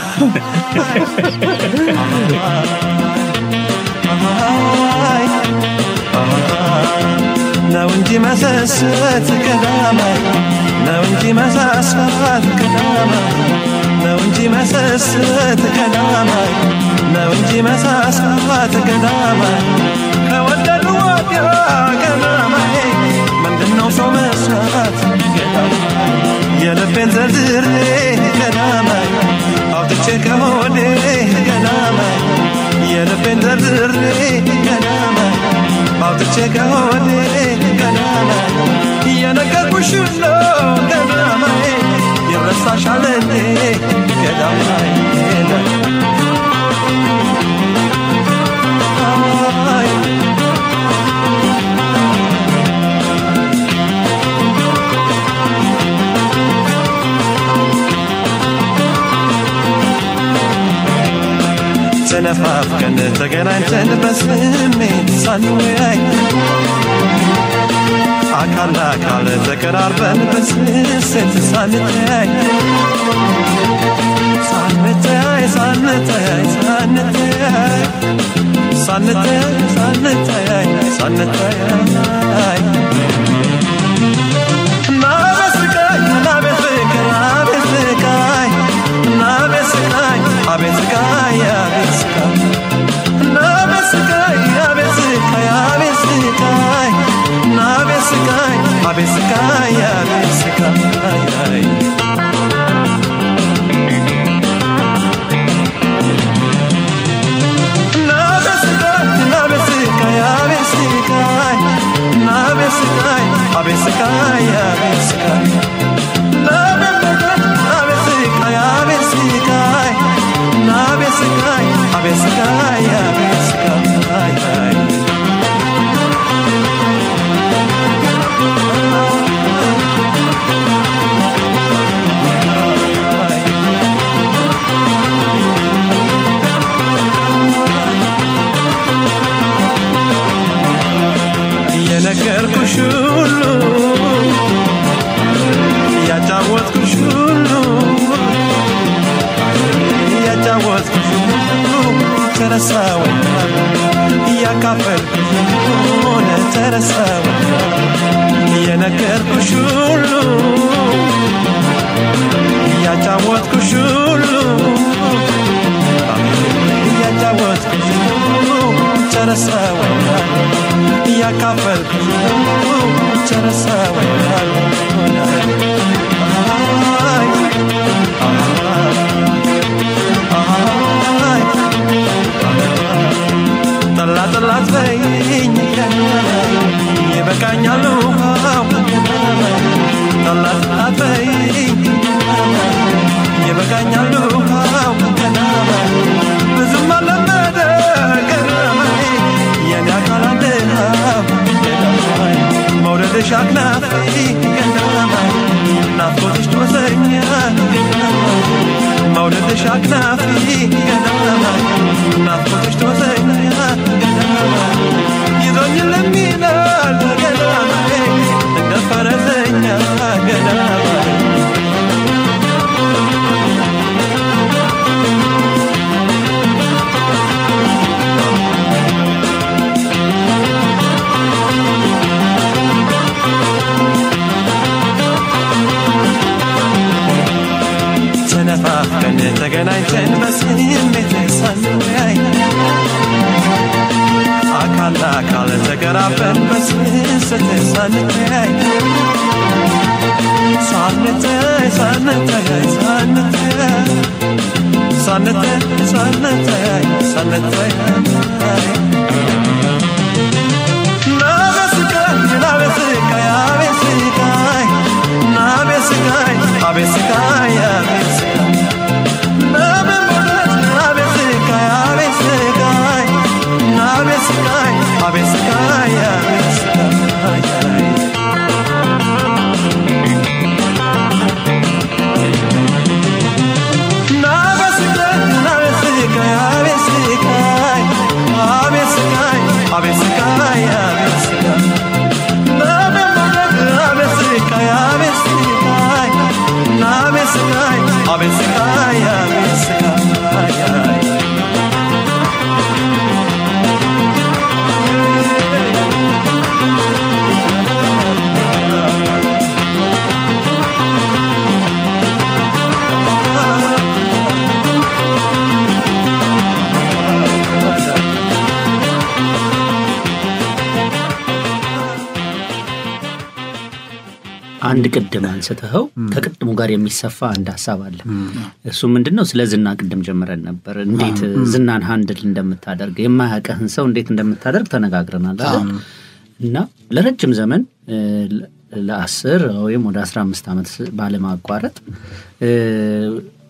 ነው እንጂ መሰሰት ቀዳማይ ነው እንጂ መሳሳት ቀዳማይ ነው እንጂ መሰሰት ቀዳማይ ነው እንጂ መሳሳት ቀዳማይ ከወደዱ ወዲያ ቀዳማይ ምንድነው ሰው መስራት ቀዳማይ የልቤን ዘርዝሬ ቀዳማይ አውጥቼ ከሆዴ ቀዳማይ የልቤን ዘርዝሬ ቀዳማይ አውጥቼ ከሆዴ ቀዳማይ እየነገርኩሽ ነው ቀዳማይ ይረሳሻል እንዴ ቀዳማይ ተነፋፍቀን ተገናኝተን በስሜት ሳንወያይ አካል ለአካል ተቀራርበን በስስት ሳንተያይ ሳንተያይ ሳንተያይ ሳንተያይ ሳንተያይ ሳንተያይ ሳንተያይ ናበስቃይ ናበስቃይ ናበስቃይ ናበስቃይ አቤስቃይ አቤስቃይ ናበስቃይ አቤስቃይ አቤስቃይ ናበስቃይ አቤስቃይ አቤስቃይ የነገርኩሽ ሁሉ ያጫወትኩሽ ሁሉ ያጫወትኩሽ ሁሉ ተረሳው ያካፈልኩሽ ሆነ ተረሳው የነገርኩሽ ሁሉ ያጫወትኩሽ ሁሉ ያጫወትኩሽ ሁሉ ተረሳው ያካፈልኩሽ ሁሉ ተረሳው ጠላ ጠላት በይኝ ይበቃኛል ውሃው ጠላ ጠላት በይኝ ይበቃኛል ውሃው ብዙም አለመደ ገረመኝ የኔ አካል አንድሃው መውደድሽ አክናፊ ገረመኝ ናፍቆትሽ ትወሰኛል መውደድሽ አክናፊ ገረመኝ ናፍቆትሽ ትወሰኛል ይዞኝ ለሚላል ገረመኝ እንደ ፈረሰኛ ገረመኝ ተነፋፍቀን ተገናኝተን በስሜት ሳንወያይ አካል ለአካል ተቀራርበን በስስት ሳንተያይ ሳንተያይ ሳንተያይ ሳንተያይ ሳንተያይ ሳንተያይ ሳንተያይ ናበስቃይ ናበስቃይ አቤስቃይ ናበስቃይ አቤስቃይ አቤስቃይ ናበሞለት ናበስቃይ አቤስቃይ ናበስቃይ አቤስቃይ አቤስቃይ ናበስቃይ ናበስቃይ አቤስቃይ አቤስቃይ አቤስቃይ አቤስቃይ ናበሞለት ናበስቃይ አቤስቃይ ናበስቃይ አቤስቃይ አቤስቃይ አንድ ቅድም አንስተኸው ከቅድሙ ጋር የሚሰፋ አንድ ሀሳብ አለ። እሱ ምንድን ነው? ስለ ዝና ቅድም ጀምረን ነበር። እንዴት ዝናን ሀንድል እንደምታደርግ የማያውቅህን ሰው እንዴት እንደምታደርግ ተነጋግረናል አይደል? እና ለረጅም ዘመን እ፣ ለአስር ወይም ወደ አስራ አምስት ዓመት ባለማቋረጥ እ፣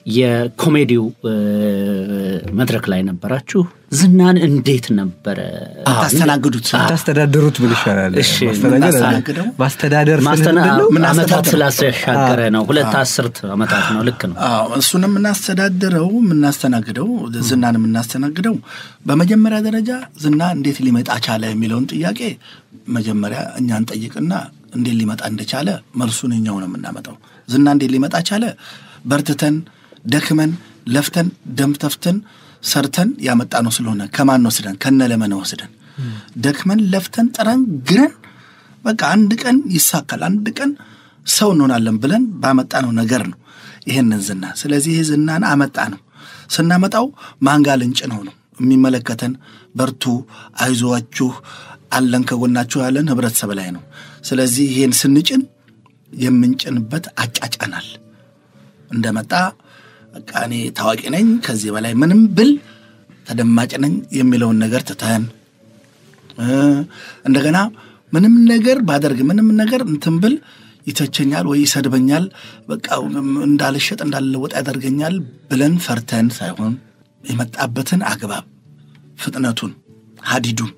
የኮሜዲው እ፣ መድረክ ላይ ነበራችሁ። ዝናን እንዴት ነበረ ታስተናግዱት ታስተዳድሩት ብል ይሻላል። እሺ፣ ማስተዳደር የምናስተናግደው? ማስተዳደር ስልህ ማስተና ምንድን ነው? ዓመታት ምናስተዳድረው? ስላሻገረ ነው። ሁለት አስርት ዓመታት ነው። ልክ ነው። አዎ እሱን የምናስተዳድረው የምናስተናግደው ዝናን የምናስተናግደው በመጀመሪያ ደረጃ ዝና እንዴት ሊመጣ ቻለ የሚለውን ጥያቄ መጀመሪያ እኛን ጠይቅና እንዴት ሊመጣ እንደቻለ መልሱን እኛው ነው የምናመጣው። ዝና እንዴት ሊመጣ ቻለ? በርትተን ደክመን ለፍተን ደም ተፍተን ሰርተን ያመጣ ነው ስለሆነ ከማን ወስደን ከነ ለመነ ወስደን ደክመን ለፍተን ጥረን ግረን በቃ አንድ ቀን ይሳካል፣ አንድ ቀን ሰው እንሆናለን ብለን ባመጣነው ነገር ነው ይሄንን ዝና። ስለዚህ ይህ ዝናን አመጣ ነው። ስናመጣው ማንጋ ልንጭ ነው ነው የሚመለከተን በርቱ፣ አይዞዋችሁ፣ አለን ከጎናችሁ ያለን ህብረተሰብ ላይ ነው። ስለዚህ ይሄን ስንጭን የምንጭንበት አጫጫናል እንደመጣ በቃ እኔ ታዋቂ ነኝ ከዚህ በላይ ምንም ብል ተደማጭ ነኝ የሚለውን ነገር ትተን እ እንደገና ምንም ነገር ባደርግ ምንም ነገር እንትን ብል ይተቸኛል ወይ ይሰድበኛል፣ በቃ እንዳልሸጥ እንዳልለወጥ ያደርገኛል ብለን ፈርተን ሳይሆን የመጣበትን አግባብ ፍጥነቱን፣ ሀዲዱን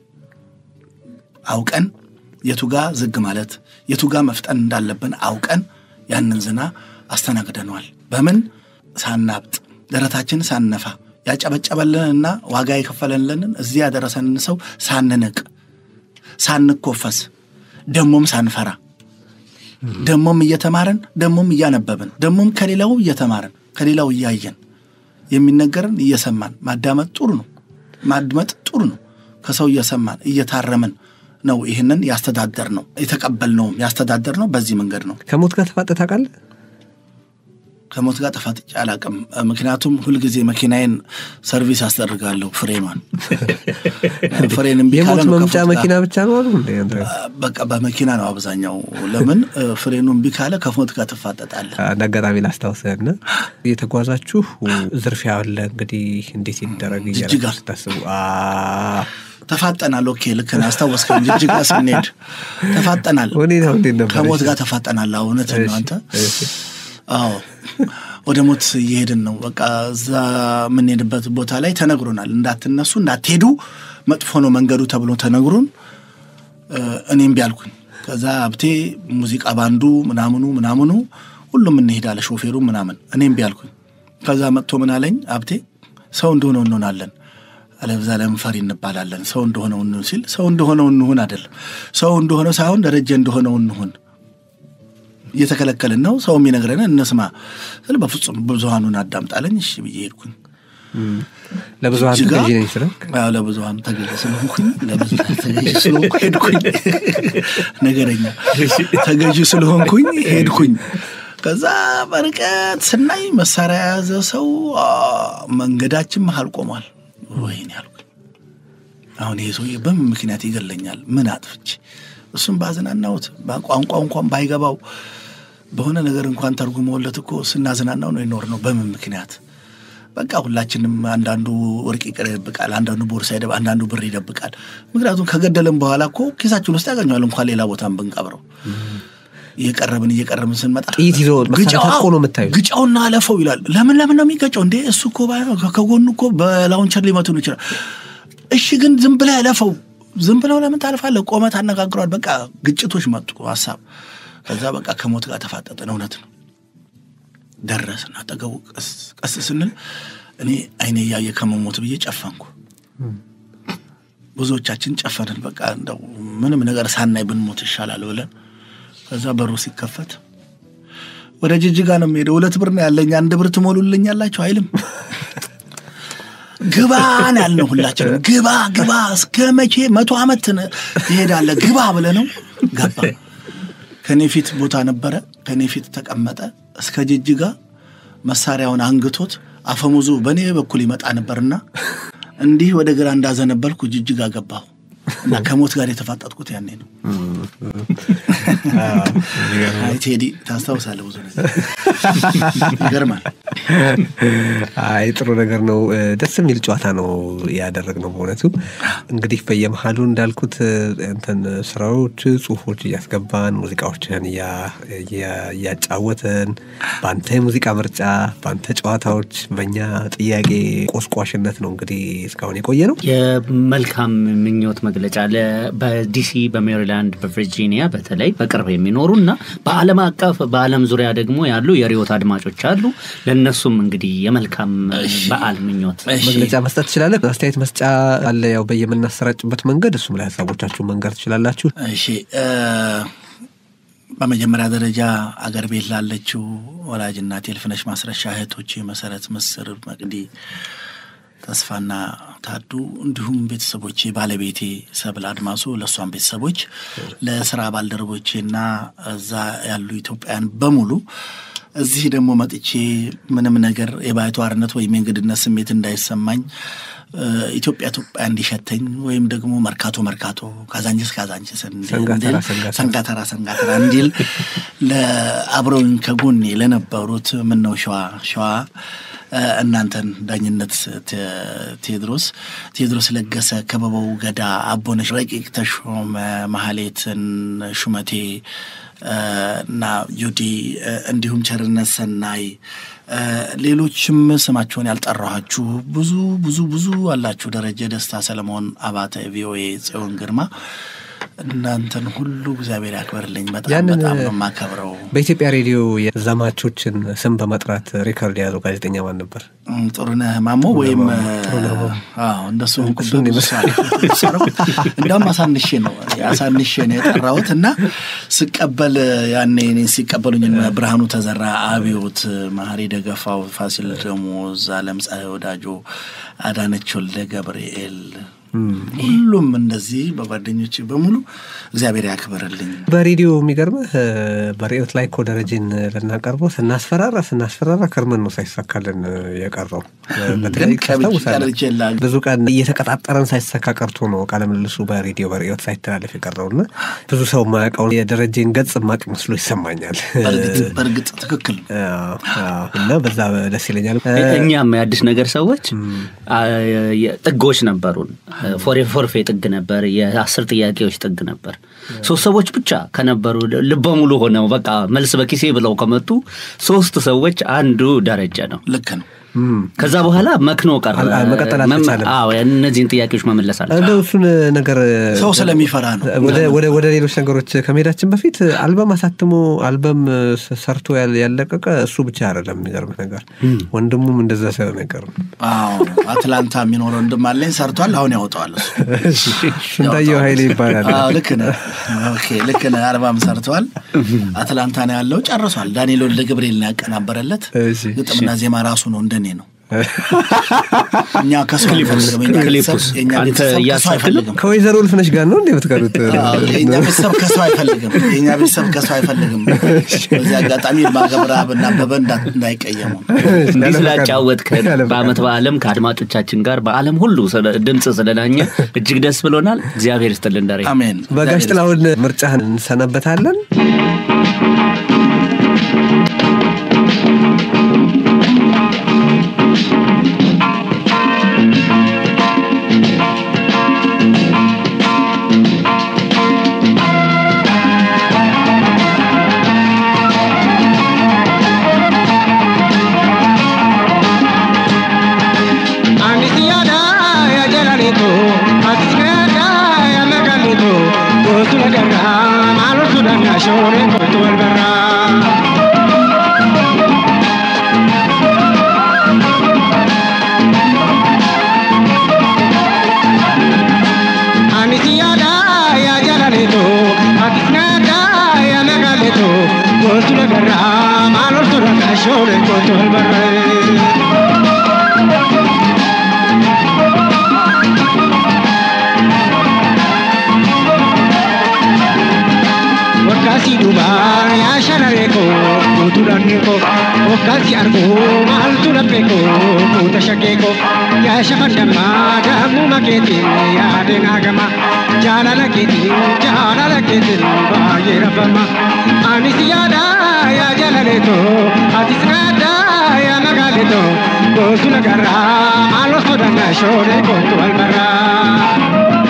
አውቀን የቱጋ ዝግ ማለት የቱጋ መፍጠን እንዳለብን አውቀን ያንን ዝና አስተናግደነዋል። በምን ሳናብጥ ደረታችን ሳነፋ ያጨበጨበልንና ዋጋ የከፈለልንን እዚህ ያደረሰንን ሰው ሳንንቅ ሳንኮፈስ ደሞም ሳንፈራ ደሞም እየተማርን ደሞም እያነበብን ደሞም ከሌላው እየተማርን ከሌላው እያየን የሚነገርን እየሰማን ማዳመጥ ጥሩ ነው። ማድመጥ ጥሩ ነው። ከሰው እየሰማን እየታረምን ነው ይህንን ያስተዳደር ነው የተቀበልነውም ያስተዳደር ነው። በዚህ መንገድ ነው። ከሞት ጋር ተፋጠህ ታውቃለህ? ከሞት ጋር ተፋጥጬ አላቅም። ምክንያቱም ሁልጊዜ መኪናዬን ሰርቪስ አስደርጋለሁ። ፍሬኗን ፍሬን እምቢ ካለ የሞት ነው መምጫ ከፎት ጋር- መኪና ብቻ ነው አሉ እንደ አንተ? በቃ በመኪና ነው አብዛኛው። ለምን ፍሬኑ እምቢ ካለ ከሞት ጋር ትፋጠጣለህ። እንደ አጋጣሚ ላስታውስህና የተጓዛችሁ ዝርፊያ አለ እንግዲህ እንዴት ይደረግ ጅጅጋ። እያላችሁ ስታስቡ አ፣ ተፋጠናል። ኦኬ ልክ ነህ፣ አስታወስከኝ። ጅጅጋ ስንሄድ ተፋጠናል። ሁኔታው እንዴት ነበር? ከሞት ጋር ተፋጠናል። አዎ፣ እውነትህን ነው አንተ። እሺ። አዎ ወደ ሞት እየሄድን ነው። በቃ እዛ የምንሄድበት ቦታ ላይ ተነግሮናል። እንዳትነሱ፣ እንዳትሄዱ፣ መጥፎ ነው መንገዱ ተብሎ ተነግሮን እ፣ እኔም ቢያልኩኝ ከዛ ሀብቴ ሙዚቃ ባንዱ ምናምኑ ምናምኑ ሁሉም እንሄዳለ ሾፌሩ ምናምን እኔም ቢያልኩኝ ከዛ መጥቶ ምን አለኝ ሀብቴ ሰው እንደሆነው እንሆናለን አለብዛ ለምን ፈሪ እንባላለን ሰው እንደሆነው እንሁን ሲል ሰው እንደሆነው እንሁን አይደለም ሰው እንደሆነው ሳይሆን ደረጀ እንደሆነው እንሁን እየተከለከልን ነው ሰው የሚነግረን እንስማ ስል በፍጹም ብዙሀኑን አዳምጣለኝ እሺ ብዬ ሄድኩኝ ለብዙሀን ጅጅጋ? ተገዢ ነኝ ስለ አዎ፣ ለብዙሀኑ ተገዥ ስለሆንኩኝ ለብዙሀን ተገዥ ስለሆንኩ ሄድኩኝ። ነገረኛ ተገዥ ስለሆንኩኝ ሄድኩኝ። ከዛ በርቀት ስናይ መሳሪያ የያዘ ሰው አ፣ መንገዳችን መሀል ቆሟል። ወይኔ ያልኩኝ አሁን ይሄ ሰውዬ በምን ምክንያት ይገለኛል? ምን አጥፍቼ? እሱም ባዝናናሁት በቋንቋ እንኳን ባይገባው በሆነ ነገር እንኳን ተርጉመውለት እኮ ስናዝናናው ነው የኖር ነው። በምን ምክንያት በቃ ሁላችንም አንዳንዱ ወርቅ ይቅር ይደብቃል፣ አንዳንዱ ቦርሳ ይደብ፣ አንዳንዱ ብር ይደብቃል። ምክንያቱም ከገደልን በኋላ እኮ ኪሳችን ውስጥ ያገኘዋል እንኳን ሌላ ቦታን ብንቀብረው። እየቀረብን እየቀረብን ስንመጣ ጥይት ይዞ መሳሪያ ግጫው- ታጥቆ ነው የምታዩት። ግጫውና አለፈው ይላል። ለምን ለምን ነው የሚገጨው እንዴ? እሱ እኮ ባይሆን ከጎኑ እኮ በላውንቸር ሊመቱን ይችላል። እሺ ግን ዝም ብለህ አለፈው። ዝም ብለው ለምን ታልፋለህ? ቆመት አነጋግሯል። በቃ ግጭቶች መጡ ሀሳብ። ከዛ በቃ ከሞት ጋር ተፋጠጥን። እውነት ነው ደረስን። አጠገቡ ቀስ ቀስ ስንል እኔ አይኔ እያየ ከመሞት ብዬ ጨፈንኩ። ብዙዎቻችን ጨፈንን። በቃ እንደው ምንም ነገር ሳናይ ብንሞት ይሻላል ብለን ከዛ በሩ ሲከፈት ወደ ጅጅጋ ነው የሚሄደው። ሁለት ብር ነው ያለኝ፣ አንድ ብር ትሞሉልኛላችሁ አይልም። ግባ ነው ያልነው ሁላችንም። ግባ ግባ፣ እስከ መቼ መቶ ዓመት ነ- ትሄዳለህ? ግባ ብለህ ነው ገባ። ከኔ ፊት ቦታ ነበረ፣ ከኔ ፊት ተቀመጠ። እስከ ጅጅጋ መሳሪያውን አንግቶት አፈሙዙ በእኔ በኩል ይመጣ ነበርና እንዲህ ወደ ግራ እንዳዘነበልኩ ጅጅጋ ገባሁ እና ከሞት ጋር የተፋጠጥኩት ያኔ ነው። አይ ቴዲ ታስታውሳለህ፣ ብዙ ነገር ይገርማል። አይ ጥሩ ነገር ነው። እ፣ ደስ የሚል ጨዋታ ነው ያደረግነው በእውነቱ። እንግዲህ በየመሀሉ እንዳልኩት እ፣ እንትን ስራዎች፣ ጽሁፎች እያስገባን ሙዚቃዎችን እያ- እያ- እያጫወትን በአንተ የሙዚቃ ምርጫ፣ በአንተ ጨዋታዎች፣ በእኛ ጥያቄ ቆስቋሽነት ነው እንግዲህ እስካሁን የቆየ ነው። የመልካም ምኞት መግለጫ ለ- በዲሲ በሜሪላንድ በቨርጂኒያ በተለይ በቅርብ የሚኖሩ እና በዓለም አቀፍ በዓለም ዙሪያ ደግሞ ያሉ የሪዮት አድማጮች አሉ። ለእነሱም እንግዲህ የመልካም በዓል ምኞት እሺ። መግለጫ መስጠት ትችላለህ። አስተያየት መስጫ አለ፣ ያው በየምናሰራጭበት መንገድ እሱም ላይ ሀሳቦቻችሁን መንገር ትችላላችሁ። እሺ እ፣ በመጀመሪያ ደረጃ አገር ቤት ላለችው ወላጅ እናቴ የልፍነሽ ማስረሻ እህቶቼ መሰረት፣ ምስር፣ መቅዲ፣ ተስፋና ታዱ እንዲሁም ቤተሰቦቼ ባለቤቴ ሰብል አድማሱ ለእሷም ቤተሰቦች ለስራ ባልደረቦቼና እዛ ያሉ ኢትዮጵያውያን በሙሉ እዚህ ደግሞ መጥቼ ምንም ነገር የባይተዋርነት ወይም የእንግድነት ስሜት እንዳይሰማኝ እ፣ ኢትዮጵያ ኢትዮጵያ እንዲሸተኝ ወይም ደግሞ መርካቶ መርካቶ ካዛንችስ ካዛንችስ እንዲል- ሰንጋተራ እንዲል- ሰንጋተራ። ሰንጋተራ ሰንጋተራ እንዲል ለአብረውኝ ከጎኔ ለነበሩት ምነው ሸዋ ሸዋ እ፣ እናንተን ዳኝነት ቴ- ቴዎድሮስ ቴዎድሮስ ለገሰ፣ ከበበው ገዳ፣ አቦነሽ ረቂቅ ተሾመ፣ ማህሌትን ሹመቴ እ፣ እና ጁዲ እ፣ እንዲሁም ቸርነት ሰናይ እ፣ ሌሎችም ስማቸውን ያልጠራኋችሁ ብዙ ብዙ ብዙ አላችሁ። ደረጀ ደስታ፣ ሰለሞን አባተ፣ ቪኦኤ ጽዮን ግርማ እናንተን ሁሉ እግዚአብሔር ያክብርልኝ። በጣም ያንን በጣም ነው የማከብረው። በኢትዮጵያ ሬዲዮ የዘማቾችን ስም በመጥራት ሬከርድ የያዘው ጋዜጠኛ ማን ነበር? እም፣ ጥሩነህ ማሞ ወይም አዎ፣ እንደሱ እሱን ሆንኩበት። እንዲያውም አሳንሼ ነው አሳንሼ ነው የጠራሁት እና ስቀበል ያኔ እኔን ሲቀበሉኝ እነ ብርሃኑ ተዘራ፣ አብዮት፣ መሀሪ ደገፋው፣ ፋሲል ደሞዝ፣ አለም ፀሐይ ወዳጆ፣ አዳነች ወልደ ገብርኤል ሁሉም እንደዚህ በጓደኞች በሙሉ እግዚአብሔር ያክብርልኝ። በሬዲዮ የሚገርምህ እ፣ በርዕዮት ላይ እኮ ደረጀን ልናቀርበው ስናስፈራራ ስናስፈራራ ከርመን ነው ሳይሳካልን እ፣ የቀረው እ፣ በተለይ ግን ከብቻ ታስታውሳለህ? ቀርቼ ላግ- ብዙ ቀን እየተቀጣጠረን ሳይሳካ ቀርቶ ነው ቃለ ምልልሱ በሬዲዮ በርዕዮት ሳይተላለፍ የቀረው እና ብዙ ሰው የማያውቀውን የደረጀን ገጽ ማቅ መስሎ ይሰማኛል በእርግጥ በእርግጥ ትክክል ነው። አዎ፣ አዎ። እና በዛ ደስ ይለኛል እ፣ እኛም የአዲስ ነገር ሰዎች አ፣ የ- ጥጎች ነበሩን። ፎሬ ፎርፌ ጥግ ነበር፣ የአስር ጥያቄዎች ጥግ ነበር። ሶስት ሰዎች ብቻ ከነበሩ ልበ ሙሉ ሆነው በቃ መልስ በኪሴ ብለው ከመጡ ሶስት ሰዎች አንዱ ደረጀ ነው። ልክ ነው። ከዛ በኋላ መክኖ ቀረ። አል- አል- መቀጠል መም- አልተቻለም። አዎ፣ እነዚህን ጥያቄዎች መመለስ አለ እንደው እሱን ነገር ሰው ስለሚፈራ ነው። ወደ ወደ ወደ ሌሎች ነገሮች ከመሄዳችን በፊት አልበም አሳትሞ አልበም ስ- ሰርቶ ያል- ያለቀቀ እሱ ብቻ አይደለም። የሚገርምህ ነገር ወንድሙም እንደዛ ሰው ነገር ነው። አዎ አትላንታ የሚኖረው ወንድም አለኝ ሰርቷል። አሁን ያወጣዋል እሱ ሽንታየው ኃይሌ ይባላል። አዎ ልክ ነህ። ኦኬ ልክ ነህ። አልባም ሰርተዋል። አትላንታ ነው ያለው። ጨርሷል። ዳንኤል ወልደ ገብርኤል ነው ያቀናበረለት። እሺ። ግጥምና ዜማ ራሱ ነው እንደኔ ነው። እኛ ከሰው አይፈልግም። የእኛ ክሊፑስ ቤተሰብ- የእኛ አንተ ቤተሰብ ከሰው እያሳክልም? አይፈልግም። ከወይዘሮ ልፍነሽ ጋር ነው እንደ የምትቀሩት? አዎ፣ የእኛ ቤተሰብ ከሰው አይፈልግም። የእኛ ቤተሰብ ከሰው አይፈልግም። በዚህ አጋጣሚ ማገብረሀብ እና አበበ እንዳ- እንዳይቀየሙ እንዲህ ስላጫወትከን በአመት በዓለም ከአድማጮቻችን ጋር በዓለም ሁሉ ስለ- ድምፅ ስለናኘ እጅግ ደስ ብሎናል። እግዚአብሔር ይስጥልን ደሬ። አሜን። በጋሽ ጥላሁን ምርጫህን እንሰናበታለን። Anis yaada ya jalaleeto atis yaada ya magaleeto gootu lagarraa maaloo suudhaan ashooree kootu wal barraa. Anis yaada ya jalaleeto atis yaada ya magaleeto gootu lagarraa maaloo suudhaan ashooree kootu wal barraa. Wakkaasi duubaa yaa sharareeko guutuu dhanneeko wakkaasi arguu maaltu lapheeko guuta shaggeeko yaa shafandammaa dammuma keetiin yaadeen hagama jaalala keetiin jaalala keetiin baay'ee rabbama anis yaada yaa jalaleeto atis yaada yaa magaalito gootu lagarraa maaloo sodaannaa shooree kootu walbarraa.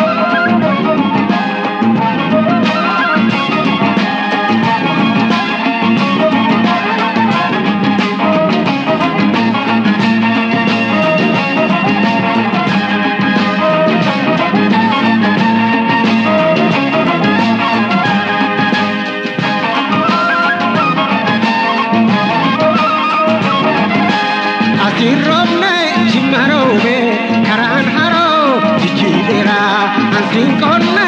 Asiin roobne jimma roobe karaan haroo jijjiireera ansiin qonna